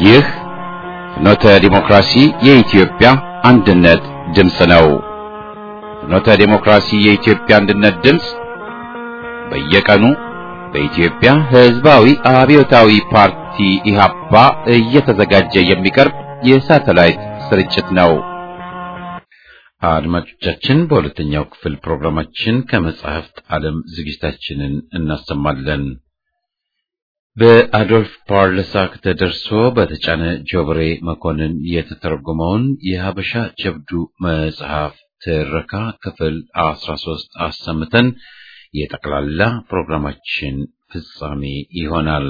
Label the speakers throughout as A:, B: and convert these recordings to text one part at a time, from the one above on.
A: ይህ ፍኖተ ዲሞክራሲ የኢትዮጵያ አንድነት ድምፅ ነው። ፍኖተ ዲሞክራሲ የኢትዮጵያ አንድነት ድምፅ በየቀኑ በኢትዮጵያ ሕዝባዊ አብዮታዊ ፓርቲ ኢህአፓ እየተዘጋጀ የሚቀርብ የሳተላይት ስርጭት ነው። አድማጮቻችን፣ በሁለተኛው ክፍል ፕሮግራማችን ከመጻሕፍት ዓለም ዝግጅታችንን እናሰማለን። በአዶልፍ ፓርለሳክ ተደርሶ በተጫነ ጆብሬ መኮንን የተተረጎመውን የሀበሻ ጀብዱ መጽሐፍ ትረካ ክፍል አስራ ሶስት አሰምተን የጠቅላላ ፕሮግራማችን ፍጻሜ ይሆናል።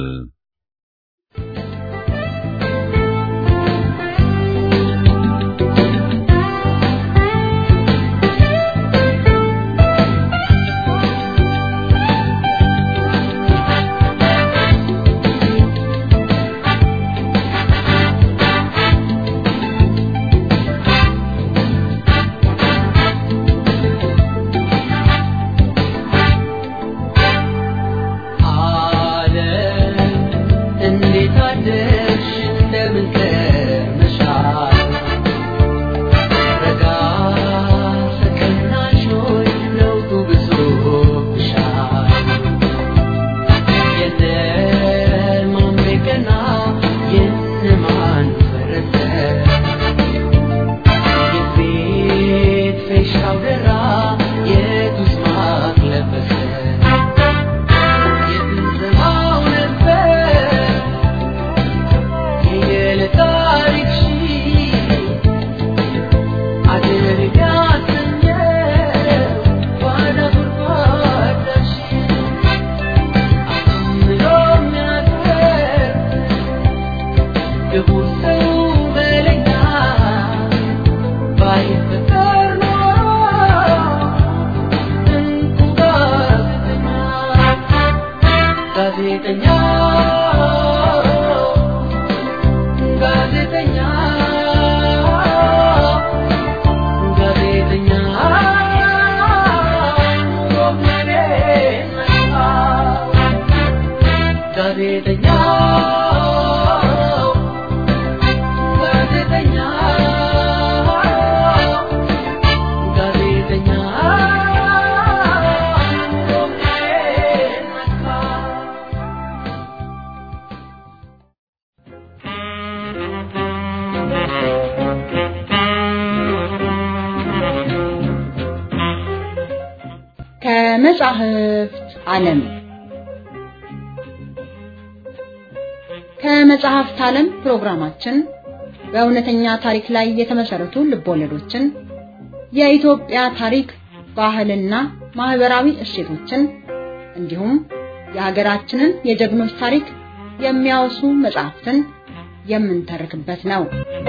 B: ከመጻሕፍት ዓለም ከመጽሐፍት ዓለም ፕሮግራማችን በእውነተኛ ታሪክ ላይ የተመሰረቱ ልቦለዶችን፣ የኢትዮጵያ ታሪክ፣ ባህልና ማህበራዊ እሴቶችን እንዲሁም የሀገራችንን የጀግኖች ታሪክ የሚያወሱ መጽሐፍትን የምንተርክበት ነው።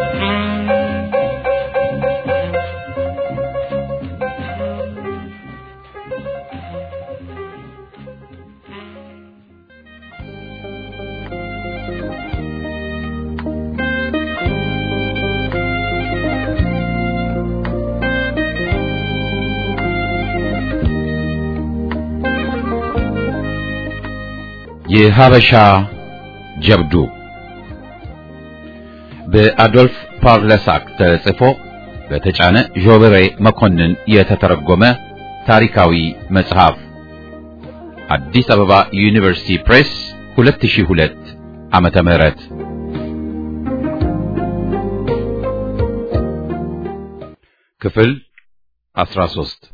A: የሀበሻ ጀብዱ በአዶልፍ ፓርለሳክ ተጽፎ በተጫነ ዦበሬ መኮንን የተተረጎመ ታሪካዊ መጽሐፍ አዲስ አበባ ዩኒቨርሲቲ ፕሬስ 2002 ዓመተ ምህረት ክፍል 13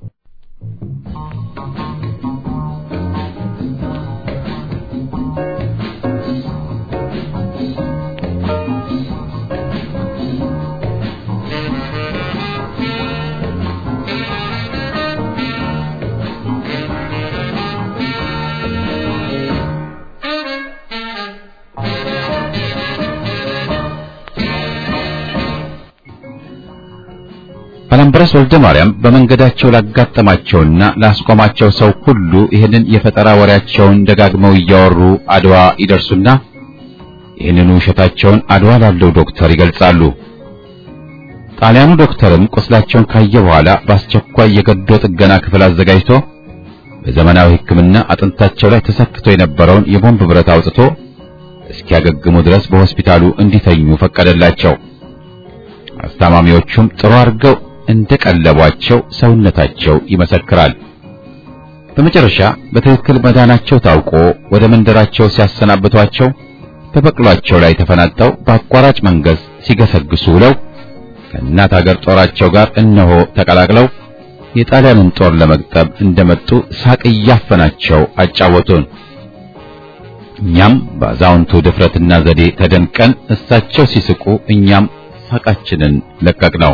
A: ባላምበራስ ወልደ ማርያም በመንገዳቸው ላጋጠማቸውና ላስቆማቸው ሰው ሁሉ ይህንን የፈጠራ ወሬያቸውን ደጋግመው እያወሩ አድዋ ይደርሱና ይህንኑ ውሸታቸውን አድዋ ላለው ዶክተር ይገልጻሉ። ጣሊያኑ ዶክተርም ቁስላቸውን ካየ በኋላ በአስቸኳይ የገዶ ጥገና ክፍል አዘጋጅቶ በዘመናዊ ሕክምና አጥንታቸው ላይ ተሰክቶ የነበረውን የቦምብ ብረት አውጥቶ እስኪያገግሙ ድረስ በሆስፒታሉ እንዲተኙ ፈቀደላቸው። አስታማሚዎቹም ጥሩ አድርገው እንደቀለቧቸው ሰውነታቸው ይመሰክራል። በመጨረሻ በትክክል መዳናቸው ታውቆ ወደ መንደራቸው ሲያሰናብቷቸው በበቅሏቸው ላይ ተፈናጠው በአቋራጭ መንገድ ሲገሰግሱ ውለው ከእናት ሀገር ጦራቸው ጋር እነሆ ተቀላቅለው የጣሊያንን ጦር ለመግጠም እንደመጡ ሳቅ እያፈናቸው አጫወቱን። እኛም በአዛውንቱ ድፍረትና ዘዴ ተደንቀን እሳቸው ሲስቁ እኛም ሳቃችንን ለቀቅነው።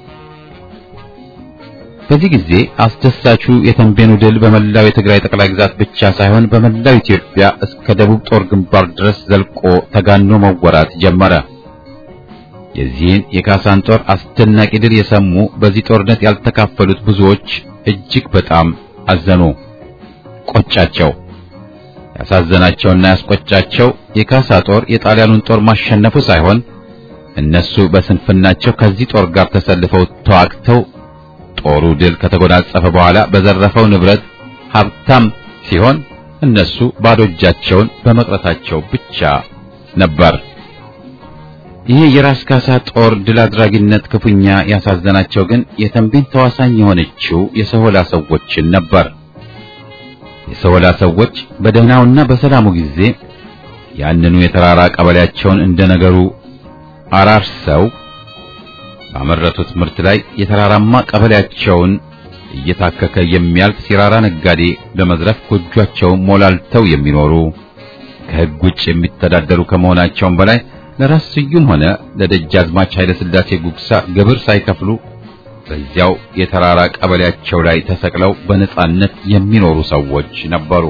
A: በዚህ ጊዜ አስደሳቹ የተንቤኑ ድል በመላው የትግራይ ጠቅላይ ግዛት ብቻ ሳይሆን በመላው ኢትዮጵያ እስከ ደቡብ ጦር ግንባር ድረስ ዘልቆ ተጋኖ መወራት ጀመረ። የዚህን የካሳን ጦር አስደናቂ ድል የሰሙ በዚህ ጦርነት ያልተካፈሉት ብዙዎች እጅግ በጣም አዘኑ፣ ቆጫቸው። ያሳዘናቸውና ያስቆጫቸው የካሳ ጦር የጣሊያኑን ጦር ማሸነፉ ሳይሆን እነሱ በስንፍናቸው ከዚህ ጦር ጋር ተሰልፈው ተዋግተው ጦሩ ድል ከተጎናጸፈ በኋላ በዘረፈው ንብረት ሀብታም ሲሆን እነሱ ባዶ እጃቸውን በመቅረታቸው ብቻ ነበር። ይህ የራስ ካሳ ጦር ድል አድራጊነት ክፉኛ ያሳዘናቸው ግን የተንቤን ተዋሳኝ የሆነችው የሰሆላ ሰዎችን ነበር። የሰሆላ ሰዎች በደህናውና በሰላሙ ጊዜ ያንኑ የተራራ ቀበሌያቸውን እንደነገሩ አራርሰው ባመረቱት ምርት ላይ የተራራማ ቀበሌያቸውን እየታከከ የሚያልፍ ሲራራ ነጋዴ በመዝረፍ ጎጇቸውን ሞላልተው የሚኖሩ ከሕግ ውጭ የሚተዳደሩ ከመሆናቸውም በላይ ለራስ ስዩም ሆነ ለደጃዝማች ኃይለ ሥላሴ ጉግሳ ግብር ሳይከፍሉ በዚያው የተራራ ቀበሌያቸው ላይ ተሰቅለው በነጻነት የሚኖሩ ሰዎች ነበሩ።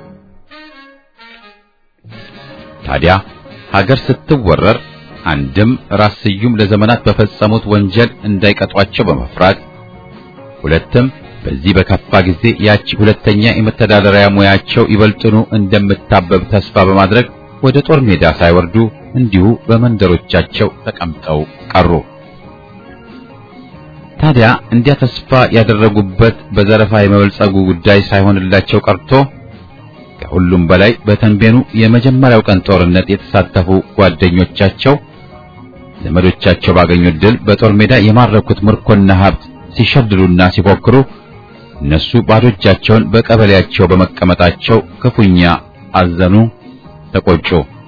A: ታዲያ ሀገር ስትወረር አንድም ራስ ስዩም ለዘመናት በፈጸሙት ወንጀል እንዳይቀጧቸው በመፍራት ሁለትም በዚህ በከፋ ጊዜ ያቺ ሁለተኛ የመተዳደሪያ ሙያቸው ይበልጥኑ እንደምታበብ ተስፋ በማድረግ ወደ ጦር ሜዳ ሳይወርዱ እንዲሁ በመንደሮቻቸው ተቀምጠው ቀሩ። ታዲያ እንዲያ ተስፋ ያደረጉበት በዘረፋ የመበልጸጉ ጉዳይ ሳይሆንላቸው ቀርቶ ከሁሉም በላይ በተንቤኑ የመጀመሪያው ቀን ጦርነት የተሳተፉ ጓደኞቻቸው ዘመዶቻቸው ባገኙት ድል በጦር ሜዳ የማረኩት ምርኮና ሀብት ሲሸልሉና ሲፎክሩ እነሱ ባዶ እጃቸውን በቀበሌያቸው በመቀመጣቸው ክፉኛ አዘኑ፣ ተቆጩ።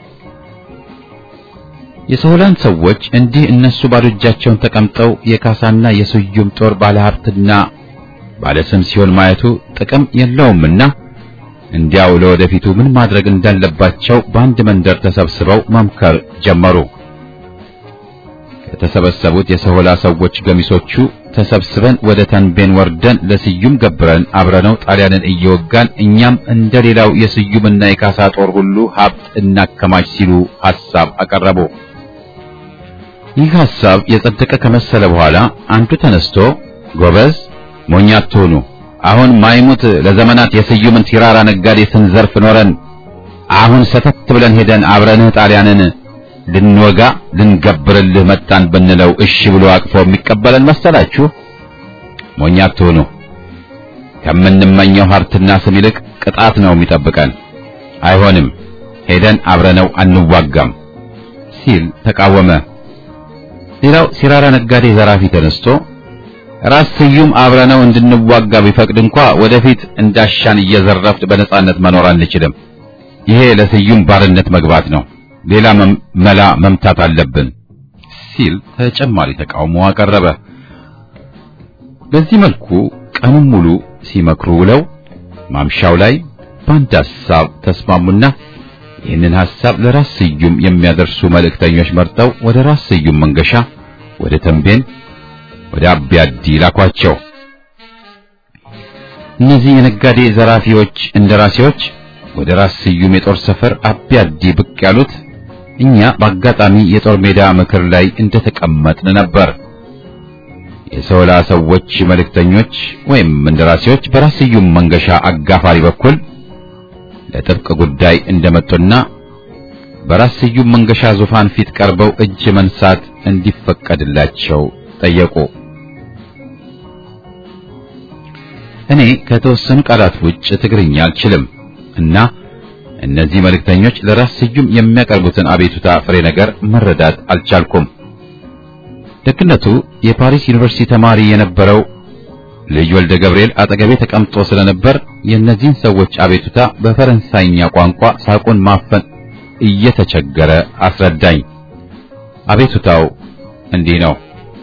A: የሰውላን ሰዎች እንዲህ እነሱ ባዶ እጃቸውን ተቀምጠው የካሳና የስዩም ጦር ባለሀብትና ባለስም ሲሆን ማየቱ ጥቅም የለውምና እንዲያው ለወደፊቱ ምን ማድረግ እንዳለባቸው በአንድ መንደር ተሰብስበው መምከር ጀመሩ። ከተሰበሰቡት የሰሆላ ሰዎች ገሚሶቹ ተሰብስበን ወደ ተንቤን ወርደን ለስዩም ገብረን አብረነው ጣሊያንን እየወጋን እኛም እንደሌላው የስዩምና የካሳ ጦር ሁሉ ሀብት እናከማች ሲሉ ሐሳብ አቀረቡ። ይህ ሐሳብ የጸደቀ ከመሰለ በኋላ አንዱ ተነስቶ ጎበዝ ሞኝ አትሁኑ፣ አሁን ማይሙት ለዘመናት የስዩምን ሲራራ ነጋዴ ስንዘርፍ ኖረን አሁን ሰተት ብለን ሄደን አብረንህ ጣሊያንን ልንወጋ ልንገብርልህ መጣን ብንለው እሺ ብሎ አቅፎ የሚቀበለን መሰላችሁ? ሞኝ አትሁኑ። ከምንመኘው ሀብትና ስም ይልቅ ቅጣት ነው የሚጠብቀን። አይሆንም፣ ሄደን አብረነው አንዋጋም ሲል ተቃወመ። ሌላው ሲራራ ነጋዴ ዘራፊ ተነስቶ ራስ ስዩም አብረነው እንድንዋጋ ቢፈቅድ እንኳ ወደፊት እንዳሻን እየዘረፍት በነጻነት መኖር አንችልም። ይሄ ለስዩም ባርነት መግባት ነው። ሌላ መላ መምታት አለብን ሲል ተጨማሪ ተቃውሞ አቀረበ። በዚህ መልኩ ቀኑን ሙሉ ሲመክሩ ውለው ማምሻው ላይ በአንድ ሐሳብ ተስማሙና ይህንን ሐሳብ ለራስ ስዩም የሚያደርሱ መልእክተኞች መርጠው ወደ ራስ ስዩም መንገሻ፣ ወደ ተንቤን፣ ወደ አቢያዲ ላኳቸው። እነዚህ የነጋዴ ዘራፊዎች እንደራሴዎች ወደ ራስ ስዩም የጦር ሰፈር አቢያዲ ብቅ ያሉት እኛ በአጋጣሚ የጦር ሜዳ ምክር ላይ እንደተቀመጥን ነበር። የሰውላ ሰዎች መልእክተኞች ወይም እንደራሴዎች በራስ ስዩም መንገሻ አጋፋሪ በኩል ለጥብቅ ጉዳይ እንደመጡና በራስ ስዩም መንገሻ ዙፋን ፊት ቀርበው እጅ መንሳት እንዲፈቀድላቸው ጠየቁ። እኔ ከተወሰኑ ቃላት ውጭ ትግርኛ አልችልም እና እነዚህ መልእክተኞች ለራስ ስዩም የሚያቀርቡትን አቤቱታ ፍሬ ነገር መረዳት አልቻልኩም። ደግነቱ የፓሪስ ዩኒቨርሲቲ ተማሪ የነበረው ልጅ ወልደ ገብርኤል አጠገቤ ተቀምጦ ስለነበር የእነዚህን ሰዎች አቤቱታ በፈረንሳይኛ ቋንቋ ሳቁን ማፈን እየተቸገረ አስረዳኝ። አቤቱታው እንዲህ ነው።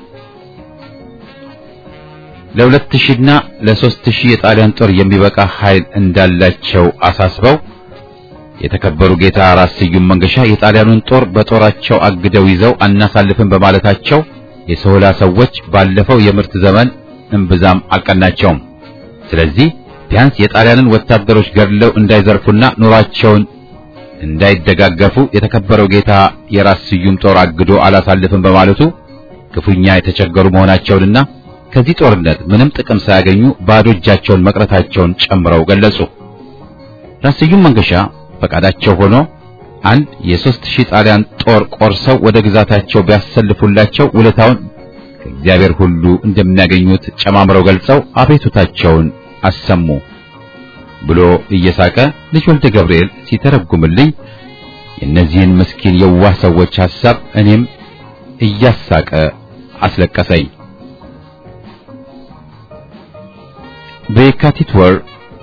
A: ለሁለት ሺህና ለሦስት ሺህ የጣሊያን ጦር የሚበቃ ኃይል እንዳላቸው አሳስበው የተከበሩ ጌታ ራስ ስዩም መንገሻ የጣሊያኑን ጦር በጦራቸው አግደው ይዘው አናሳልፍም በማለታቸው የሶላ ሰዎች ባለፈው የምርት ዘመን እምብዛም አልቀናቸውም። ስለዚህ ቢያንስ የጣሊያንን ወታደሮች ገድለው እንዳይዘርፉና ኑሯቸውን እንዳይደጋገፉ የተከበረው ጌታ የራስ ስዩም ጦር አግዶ አላሳልፍም በማለቱ ክፉኛ የተቸገሩ መሆናቸውንና ከዚህ ጦርነት ምንም ጥቅም ሳያገኙ ባዶ እጃቸውን መቅረታቸውን ጨምረው ገለጹ። ራስ ስዩም መንገሻ ፈቃዳቸው ሆኖ አንድ የሦስት ሺህ ጣሊያን ጦር ቆርሰው ወደ ግዛታቸው ቢያሰልፉላቸው ውለታውን ከእግዚአብሔር ሁሉ እንደሚያገኙት ጨማምረው ገልጸው አቤቱታቸውን አሰሙ ብሎ እየሳቀ ልጅ ወልደ ገብርኤል ሲተረጉምልኝ የእነዚህን ምስኪን የዋህ ሰዎች ሐሳብ እኔም እያሳቀ አስለቀሰኝ። በየካቲት ወር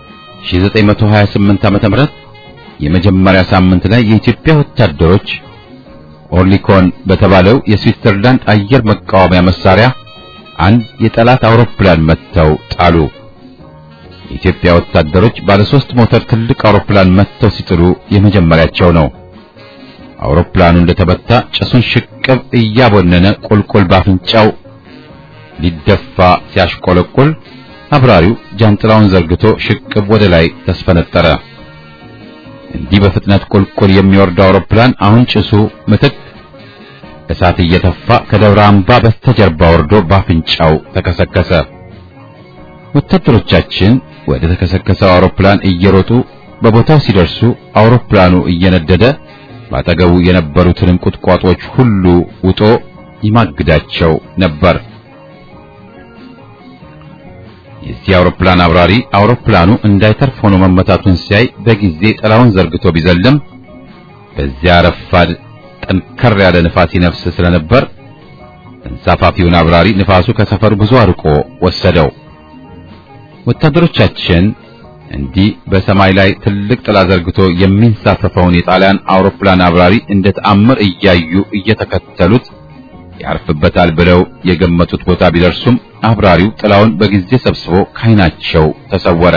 A: 1928 ዓመተ ምህረት የመጀመሪያ ሳምንት ላይ የኢትዮጵያ ወታደሮች ኦርሊኮን በተባለው የስዊትዘርላንድ አየር መቃወሚያ መሳሪያ አንድ የጠላት አውሮፕላን መትተው ጣሉ። የኢትዮጵያ ወታደሮች ባለ ሶስት ሞተር ትልቅ አውሮፕላን መትተው ሲጥሉ የመጀመሪያቸው ነው። አውሮፕላኑ እንደተመታ ጭሱን ሽቅብ እያቦነነ ቁልቁል ባፍንጫው ሊደፋ ሲያሽቆለቁል አብራሪው ጃንጥላውን ዘርግቶ ሽቅብ ወደ ላይ ተስፈነጠረ። እንዲህ በፍጥነት ቁልቁል የሚወርደው አውሮፕላን አሁን ጭሱ ምትክ እሳት እየተፋ ከደብረ አምባ በስተጀርባ ወርዶ ባፍንጫው ተከሰከሰ። ወታደሮቻችን ወደ ተከሰከሰው አውሮፕላን እየሮጡ በቦታው ሲደርሱ አውሮፕላኑ እየነደደ ባጠገቡ የነበሩትን ቁጥቋጦች ሁሉ ውጦ ይማግዳቸው ነበር። የዚህ አውሮፕላን አብራሪ አውሮፕላኑ እንዳይተርፍ ሆኖ መመታቱን ሲያይ በጊዜ ጥላውን ዘርግቶ ቢዘልም በዚያ ረፋድ ጠንከር ያለ ንፋስ ይነፍስ ስለነበር ተንሳፋፊውን አብራሪ ንፋሱ ከሰፈሩ ብዙ አርቆ ወሰደው። ወታደሮቻችን እንዲህ በሰማይ ላይ ትልቅ ጥላ ዘርግቶ የሚንሳፈፈውን የጣሊያን አውሮፕላን አብራሪ እንደ ተአምር እያዩ እየተከተሉት ያርፍበታል ብለው የገመቱት ቦታ ቢደርሱም አብራሪው ጥላውን በጊዜ ሰብስቦ ካይናቸው ተሰወረ።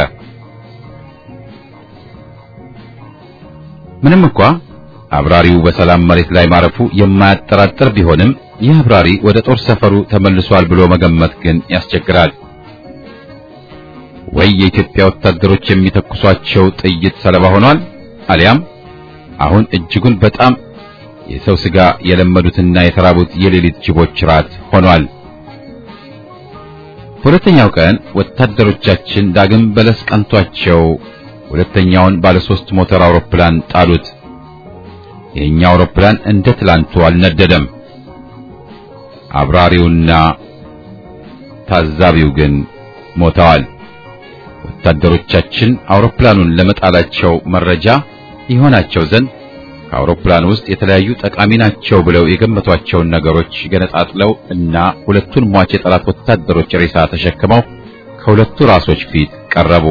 A: ምንም እንኳ አብራሪው በሰላም መሬት ላይ ማረፉ የማያጠራጥር ቢሆንም ይህ አብራሪ ወደ ጦር ሰፈሩ ተመልሷል ብሎ መገመት ግን ያስቸግራል። ወይ የኢትዮጵያ ወታደሮች የሚተኩሷቸው ጥይት ሰለባ ሆኗል፣ አሊያም አሁን እጅጉን በጣም የሰው ስጋ የለመዱትና የተራቡት የሌሊት ጅቦች ራት ሆኗል። ሁለተኛው ቀን ወታደሮቻችን ዳግም በለስ ቀንቷቸው ሁለተኛውን ባለ ሶስት ሞተር አውሮፕላን ጣሉት። የኛው አውሮፕላን እንደ ትላንቱ አልነደደም። አብራሪውና ታዛቢው ግን ሞተዋል። ወታደሮቻችን አውሮፕላኑን ለመጣላቸው መረጃ ይሆናቸው ዘንድ ከአውሮፕላን ውስጥ የተለያዩ ጠቃሚ ናቸው ብለው የገመቷቸውን ነገሮች ገነጣጥለው እና ሁለቱን ሟች የጠላት ወታደሮች ሬሳ ተሸክመው ከሁለቱ ራሶች ፊት ቀረቡ።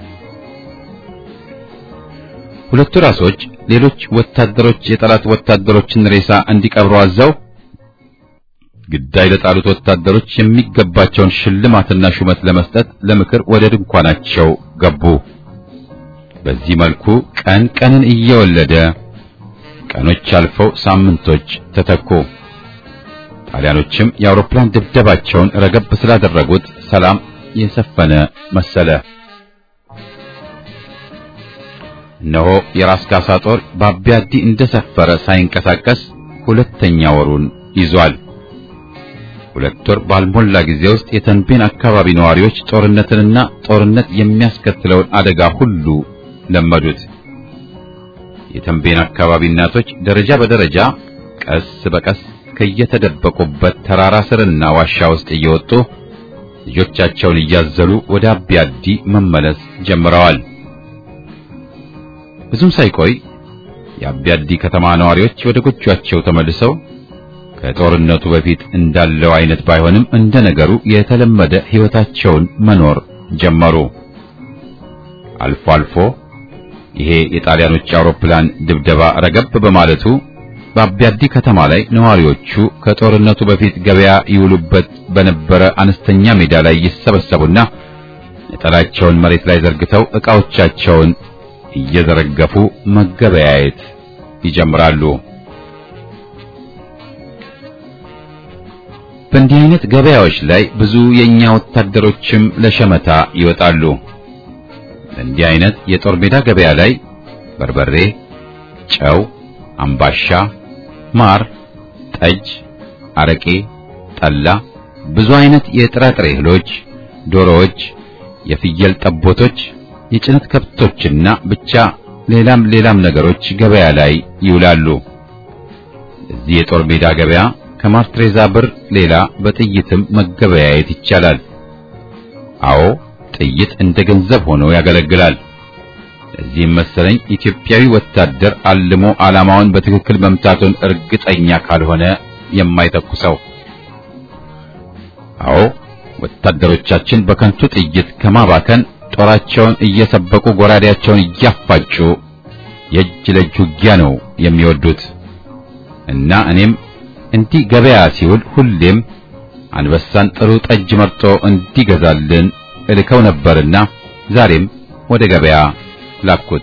A: ሁለቱ ራሶች ሌሎች ወታደሮች የጠላት ወታደሮችን ሬሳ እንዲቀብሩ አዘው ግዳይ ለጣሉት ወታደሮች የሚገባቸውን ሽልማትና ሹመት ለመስጠት ለምክር ወደ ድንኳናቸው ገቡ። በዚህ መልኩ ቀን ቀንን እየወለደ ቀኖች አልፈው ሳምንቶች ተተኩ። ጣሊያኖችም የአውሮፕላን ድብደባቸውን ረገብ ስላደረጉት ሰላም የሰፈነ መሰለ። እነሆ የራስ ካሳ ጦር በአቢያዲ እንደሰፈረ ሳይንቀሳቀስ ሁለተኛ ወሩን ይዟል። ሁለት ወር ባልሞላ ጊዜ ውስጥ የተንቤን አካባቢ ነዋሪዎች ጦርነትንና ጦርነት የሚያስከትለውን አደጋ ሁሉ ለመዱት። የተንቤን አካባቢ እናቶች ደረጃ በደረጃ ቀስ በቀስ ከየተደበቁበት ተራራ ስርና ዋሻ ውስጥ እየወጡ ልጆቻቸውን እያዘሉ ወደ አቢያዲ መመለስ ጀምረዋል። ብዙም ሳይቆይ የአቢያዲ ከተማ ነዋሪዎች ወደ ጎጇቸው ተመልሰው ከጦርነቱ በፊት እንዳለው አይነት ባይሆንም እንደ ነገሩ የተለመደ ሕይወታቸውን መኖር ጀመሩ። አልፎ አልፎ ይሄ የጣሊያኖች አውሮፕላን ድብደባ ረገብ በማለቱ በአቢያዲ ከተማ ላይ ነዋሪዎቹ ከጦርነቱ በፊት ገበያ ይውሉበት በነበረ አነስተኛ ሜዳ ላይ ይሰበሰቡና ነጠላቸውን መሬት ላይ ዘርግተው ዕቃዎቻቸውን እየዘረገፉ መገበያየት ይጀምራሉ። በእንዲህ አይነት ገበያዎች ላይ ብዙ የኛ ወታደሮችም ለሸመታ ይወጣሉ። በእንዲህ አይነት የጦር ሜዳ ገበያ ላይ በርበሬ፣ ጨው፣ አምባሻ፣ ማር፣ ጠጅ፣ አረቄ፣ ጠላ፣ ብዙ አይነት የጥራጥሬ እህሎች፣ ዶሮዎች፣ የፍየል ጠቦቶች፣ የጭነት ከብቶችና ብቻ ሌላም ሌላም ነገሮች ገበያ ላይ ይውላሉ። እዚህ የጦር ሜዳ ገበያ ከማርትሬዛ ብር ሌላ በጥይትም መገበያየት ይቻላል። አዎ ጥይት እንደ ገንዘብ ሆኖ ያገለግላል። እዚህም መሰለኝ ኢትዮጵያዊ ወታደር አልሞ ዓላማውን በትክክል መምታቱን እርግጠኛ ካልሆነ የማይተኩሰው። አዎ ወታደሮቻችን በከንቱ ጥይት ከማባከን ጦራቸውን እየሰበቁ ጎራዴያቸውን እያፋጩ የእጅ ለእጅ ውጊያ ነው የሚወዱት እና እኔም እንዲህ ገበያ ሲውል ሁሌም አንበሳን ጥሩ ጠጅ መርጦ እንዲገዛልን እልከው ነበርና ዛሬም ወደ ገበያ ላኩት።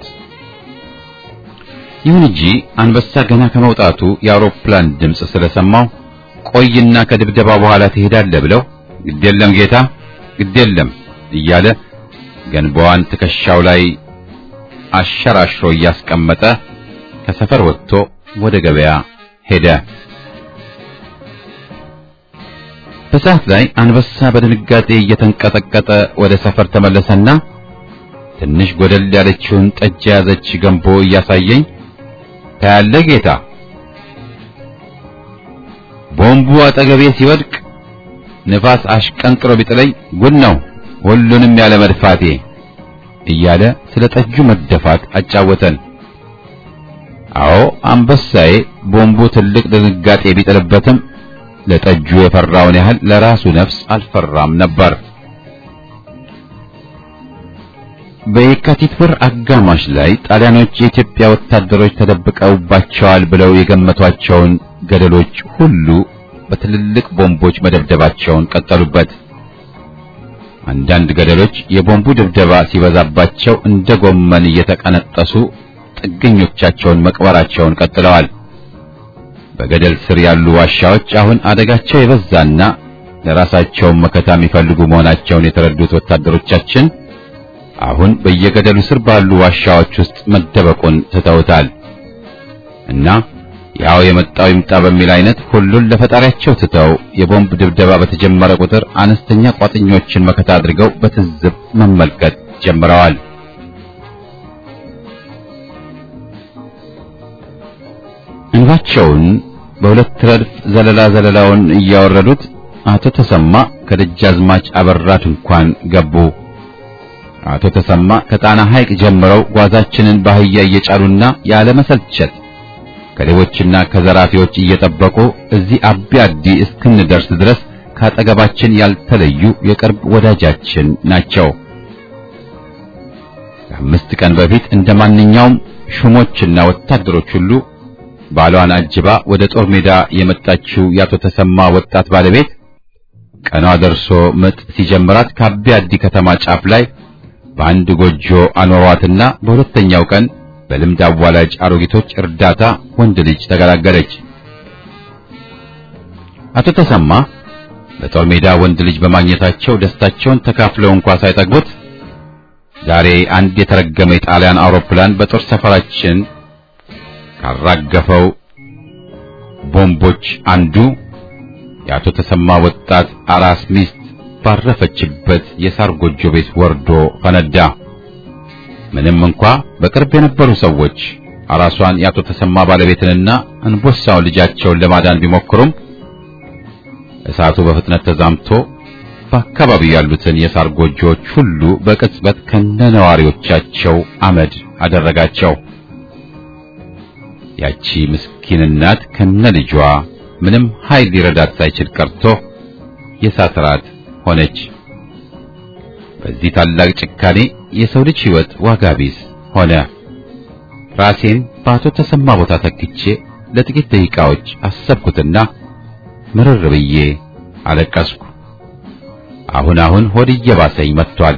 A: ይሁን እንጂ አንበሳ ገና ከመውጣቱ የአውሮፕላን ድምፅ ስለሰማው ቆይና ከድብደባ በኋላ ትሄዳለህ ብለው ግዴለም ጌታ ግዴለም እያለ ገንባዋን ትከሻው ላይ አሸራሽሮ እያስቀመጠ ከሰፈር ወጥቶ ወደ ገበያ ሄደ። በሰዓት ላይ አንበሳ በድንጋጤ እየተንቀጠቀጠ ወደ ሰፈር ተመለሰና ትንሽ ጎደል ያለችውን ጠጅ የያዘች ገንቦ እያሳየኝ ታያለህ ጌታ፣ ቦምቡ አጠገቤ ሲወድቅ ንፋስ አሽቀንጥሮ ቢጥለኝ ጉድ ነው ሁሉንም ያለ መድፋቴ እያለ ስለ ጠጁ መደፋት አጫወተን። አዎ አንበሳዬ ቦምቡ ትልቅ ድንጋጤ ቢጥልበትም ለጠጁ የፈራውን ያህል ለራሱ ነፍስ አልፈራም ነበር። በየካቲት ወር አጋማሽ ላይ ጣሊያኖች የኢትዮጵያ ወታደሮች ተደብቀውባቸዋል ብለው የገመቷቸውን ገደሎች ሁሉ በትልልቅ ቦምቦች መደብደባቸውን ቀጠሉበት። አንዳንድ ገደሎች የቦምቡ ድብደባ ሲበዛባቸው እንደ ጎመን እየተቀነጠሱ ጥገኞቻቸውን መቅበራቸውን ቀጥለዋል። በገደል ስር ያሉ ዋሻዎች አሁን አደጋቸው የበዛና ለራሳቸውን መከታ የሚፈልጉ መሆናቸውን የተረዱት ወታደሮቻችን አሁን በየገደሉ ስር ባሉ ዋሻዎች ውስጥ መደበቁን ትተውታል እና ያው የመጣው ይምጣ በሚል አይነት ሁሉን ለፈጣሪያቸው ትተው የቦምብ ድብደባ በተጀመረ ቁጥር አነስተኛ ቋጥኞችን መከታ አድርገው በትዝብ መመልከት ጀምረዋል። እንባቸውን በሁለት ረድፍ ዘለላ ዘለላውን እያወረዱት አቶ ተሰማ ከደጃዝማች አበራ ድንኳን ገቡ። አቶ ተሰማ ከጣና ሐይቅ ጀምረው ጓዛችንን ባህያ እየጫኑና ያለ መሰልቸት ከሌቦችና ከዘራፊዎች እየጠበቁ እዚህ አቢ አዲ እስክንደርስ ድረስ ካጠገባችን ያልተለዩ የቅርብ ወዳጃችን ናቸው። ከአምስት ቀን በፊት እንደ ማንኛውም ሹሞችና ወታደሮች ሁሉ ባሏን አጅባ ወደ ጦር ሜዳ የመጣችው የአቶ ተሰማ ወጣት ባለቤት ቀኗ ደርሶ ምጥ ሲጀምራት ከአቢ አዲ ከተማ ጫፍ ላይ በአንድ ጎጆ አኖሯትና በሁለተኛው ቀን በልምድ አዋላጅ አሮጊቶች እርዳታ ወንድ ልጅ ተገላገለች። አቶ ተሰማ በጦር ሜዳ ወንድ ልጅ በማግኘታቸው ደስታቸውን ተካፍለው እንኳ ሳይጠግቡት ዛሬ አንድ የተረገመ የጣሊያን አውሮፕላን በጦር ሰፈራችን ካራገፈው ቦምቦች አንዱ የአቶ ተሰማ ወጣት አራስ ሚስት ባረፈችበት የሳር ጎጆ ቤት ወርዶ ፈነዳ። ምንም እንኳ በቅርብ የነበሩ ሰዎች አራሷን የአቶ ተሰማ ባለቤትንና እንቦሳውን ልጃቸውን ለማዳን ቢሞክሩም እሳቱ በፍጥነት ተዛምቶ በአካባቢው ያሉትን የሳር ጎጆዎች ሁሉ በቅጽበት ከነነዋሪዎቻቸው አመድ አደረጋቸው። ያቺ ምስኪን እናት ከነ ልጇ ምንም ኃይል ሊረዳት ሳይችል ቀርቶ የእሳት ራት ሆነች። በዚህ ታላቅ ጭካኔ የሰው ልጅ ሕይወት ዋጋ ቢስ ሆነ። ራሴን በአቶ ተሰማ ቦታ ተክቼ ለጥቂት ደቂቃዎች አሰብኩትና ምርር ብዬ አለቀስኩ። አሁን አሁን ሆድ እየባሰኝ መጥቷል።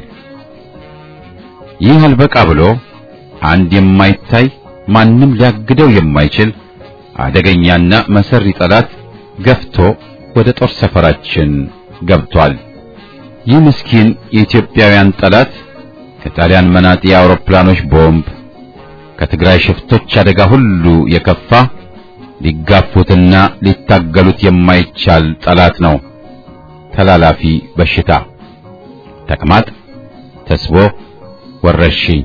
A: ይህ አልበቃ ብሎ አንድ የማይታይ ማንም ሊያግደው የማይችል አደገኛና መሰሪ ጠላት ገፍቶ ወደ ጦር ሰፈራችን ገብቷል። ይህ ምስኪን የኢትዮጵያውያን ጠላት ከጣሊያን መናጢ አውሮፕላኖች ቦምብ፣ ከትግራይ ሽፍቶች አደጋ ሁሉ የከፋ ሊጋፉትና ሊታገሉት የማይቻል ጠላት ነው። ተላላፊ በሽታ፣ ተቅማጥ፣ ተስቦ፣ ወረርሽኝ።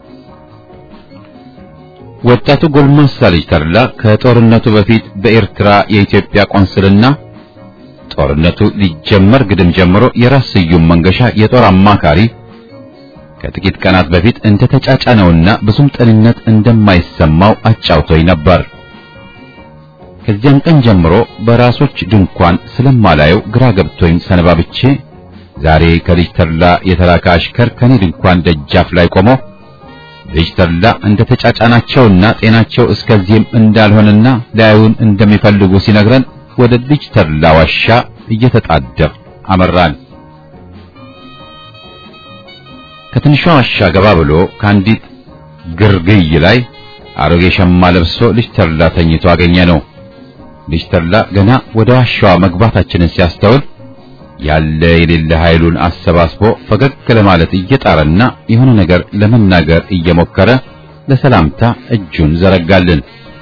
A: ወጣቱ ጎልማሳ ልጅ ተድላ ከጦርነቱ በፊት በኤርትራ የኢትዮጵያ ቆንስልና ጦርነቱ ሊጀመር ግድም ጀምሮ የራስ ስዩም መንገሻ የጦር አማካሪ ከጥቂት ቀናት በፊት እንደ ተጫጫነውና ብዙም ጤንነት እንደማይሰማው አጫውቶኝ ነበር። ከዚያን ቀን ጀምሮ በራሶች ድንኳን ስለማላየው ግራ ገብቶኝ ሰነባብቼ ዛሬ ከልጅ ተድላ የተላከ አሽከር ከኔ ድንኳን ደጃፍ ላይ ቆሞ ልጅ ተድላ እንደ ተጫጫናቸውና ጤናቸው እስከዚህም እንዳልሆነና ሊያዩን እንደሚፈልጉ ሲነግረን ወደ ልጅ ተድላ ዋሻ እየተጣደፍ አመራን። ከትንሿ ዋሻ ገባ ብሎ ከአንዲት ግርግይ ላይ አሮጌ ሸማ ለብሶ ልጅ ተድላ ተኝቶ አገኘ ነው። ልጅ ተድላ ገና ወደ ዋሻዋ መግባታችንን ሲያስተውል ያለ የሌለ ኃይሉን አሰባስቦ ፈገግ ለማለት እየጣረና የሆነ ነገር ለመናገር እየሞከረ ለሰላምታ እጁን ዘረጋልን።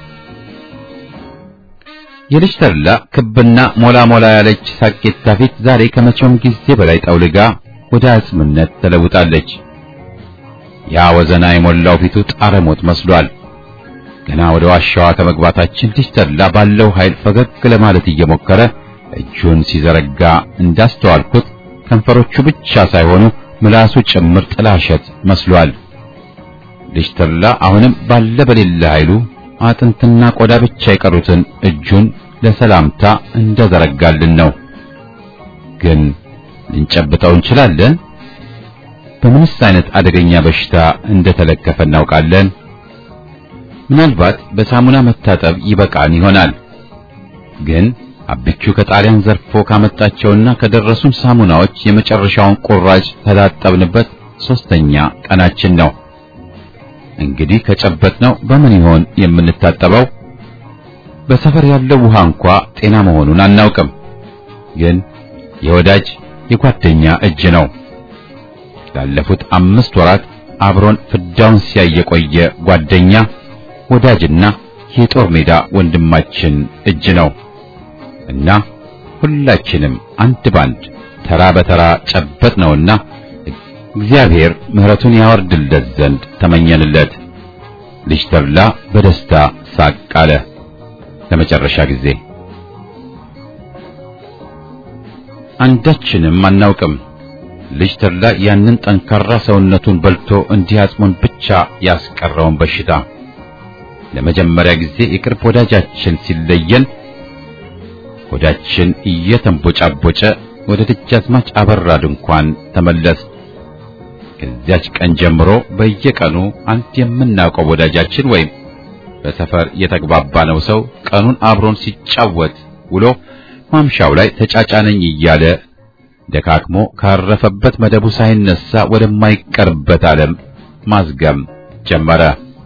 A: የልጅ ተድላ ክብና ሞላ ሞላ ያለች ሳቄታ ፊት ዛሬ ከመቼውም ጊዜ በላይ ጠውልጋ ወደ አጽምነት ተለውጣለች። ያ ወዘና የሞላው ፊቱ ጣረ ሞት መስሏል። ገና ወደ ዋሻዋ ከመግባታችን ልጅ ተድላ ባለው ኃይል ፈገግ ለማለት እየሞከረ እጁን ሲዘረጋ እንዳስተዋልኩት ከንፈሮቹ ብቻ ሳይሆኑ ምላሱ ጭምር ጥላሸት መስሏል። ልጅ ተድላ አሁንም ባለ በሌለ ኃይሉ አጥንትና ቆዳ ብቻ የቀሩትን እጁን ለሰላምታ እንደዘረጋልን ነው። ግን ልንጨብጠው እንችላለን? በምንስ አይነት አደገኛ በሽታ እንደተለከፈ እናውቃለን? ምናልባት በሳሙና መታጠብ ይበቃን ይሆናል። ግን አብቹ ከጣሊያን ዘርፎ ካመጣቸውና ከደረሱን ሳሙናዎች የመጨረሻውን ቁራጭ ተላጠብንበት ሶስተኛ ቀናችን ነው። እንግዲህ ከጨበጥነው በምን ይሆን የምንታጠበው? በሰፈር ያለው ውሃ እንኳ ጤና መሆኑን አናውቅም። ግን የወዳጅ የጓደኛ እጅ ነው። ላለፉት አምስት ወራት አብሮን ፍዳውን ሲያይ የቆየ ጓደኛ ወዳጅና የጦር ሜዳ ወንድማችን እጅ ነው እና ሁላችንም አንድ ባንድ ተራ በተራ ጨበጥ ነውና እግዚአብሔር ምሕረቱን ያወርድለት ዘንድ ተመኘንለት። ልጅ ተድላ በደስታ ሳቅ አለ። ለመጨረሻ ጊዜ አንዳችንም አናውቅም። ልጅ ተድላ ያንን ጠንካራ ሰውነቱን በልቶ እንዲህ አጽሙን ብቻ ያስቀረውን በሽታ ለመጀመሪያ ጊዜ የቅርብ ወዳጃችን ሲለየን ሆዳችን እየተንቦጫቦጨ ወደ ደጃዝማች አበራ ድንኳን ተመለስ። ከዚያች ቀን ጀምሮ በየቀኑ አንድ የምናውቀው ወዳጃችን ወይም በሰፈር የተግባባነው ሰው ቀኑን አብሮን ሲጫወት ውሎ ማምሻው ላይ ተጫጫነኝ እያለ ደካክሞ ካረፈበት መደቡ ሳይነሳ ወደማይቀርበት ዓለም ማዝገም ጀመረ።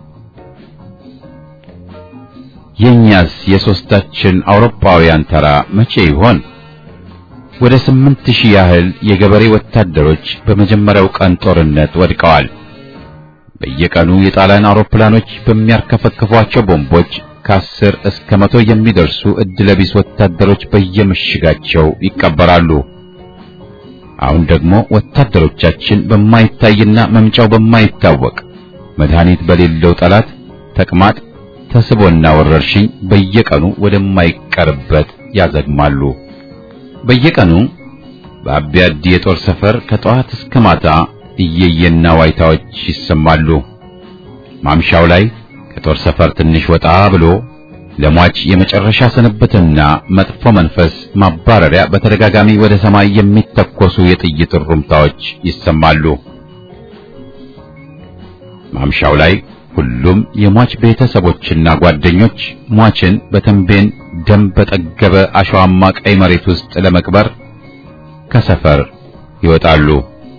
A: የኛስ የሶስታችን አውሮፓውያን ተራ መቼ ይሆን? ወደ ስምንት ሺህ ያህል የገበሬ ወታደሮች በመጀመሪያው ቀን ጦርነት ወድቀዋል። በየቀኑ የጣሊያን አውሮፕላኖች በሚያርከፈክፏቸው ቦምቦች ከአስር እስከ መቶ የሚደርሱ እድለቢስ ወታደሮች በየምሽጋቸው ይቀበራሉ። አሁን ደግሞ ወታደሮቻችን በማይታይና መምጫው በማይታወቅ መድኃኒት በሌለው ጠላት ተቅማጥ፣ ተስቦና ወረርሽኝ በየቀኑ ወደማይቀርበት ያዘግማሉ። በየቀኑ በአቢያዲ የጦር ሰፈር ከጠዋት እስከ ማታ እየየና ዋይታዎች ይሰማሉ። ማምሻው ላይ ከጦር ሰፈር ትንሽ ወጣ ብሎ ለሟች የመጨረሻ ስንብትና መጥፎ መንፈስ ማባረሪያ በተደጋጋሚ ወደ ሰማይ የሚተኮሱ የጥይት ሩምታዎች ይሰማሉ። ማምሻው ላይ ሁሉም የሟች ቤተሰቦችና ጓደኞች ሟችን በተንቤን ደም በጠገበ አሸዋማ ቀይ መሬት ውስጥ ለመቅበር ከሰፈር ይወጣሉ።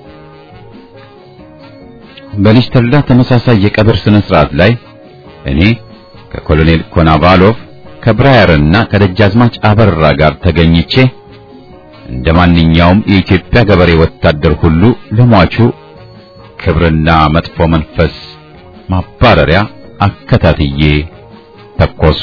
A: በልጅ ተድላ ተመሳሳይ የቀብር ስነ ስርዓት ላይ እኔ ከኮሎኔል ኮናቫሎቭ ከብራየርና ከደጃዝማች አበራ ጋር ተገኝቼ እንደ ማንኛውም የኢትዮጵያ ገበሬ ወታደር ሁሉ ለሟቹ ክብርና መጥፎ መንፈስ ማባረሪያ አከታትዬ ተኮሱ።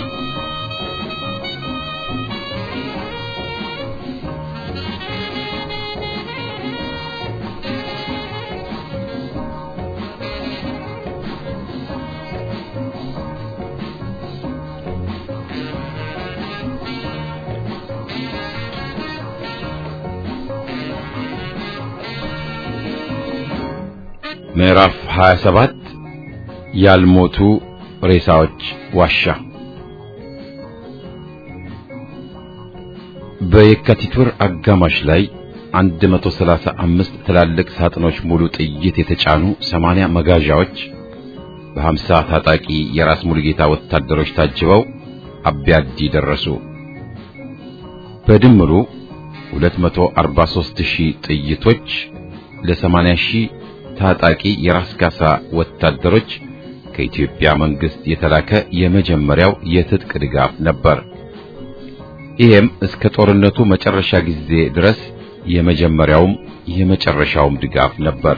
A: ምዕራፍ 27 ያልሞቱ ሬሳዎች ዋሻ። በየካቲት ወር አጋማሽ ላይ 135 ትላልቅ ሳጥኖች ሙሉ ጥይት የተጫኑ 80 መጋዣዎች በ50 ታጣቂ የራስ ሙሉጌታ ወታደሮች ታጅበው አቢያዲ ደረሱ። በድምሩ 243 ሺህ ጥይቶች ለ80 ሺህ ታጣቂ የራስ ካሳ ወታደሮች ከኢትዮጵያ መንግስት የተላከ የመጀመሪያው የትጥቅ ድጋፍ ነበር። ይሄም እስከ ጦርነቱ መጨረሻ ጊዜ ድረስ የመጀመሪያውም የመጨረሻውም ድጋፍ ነበር።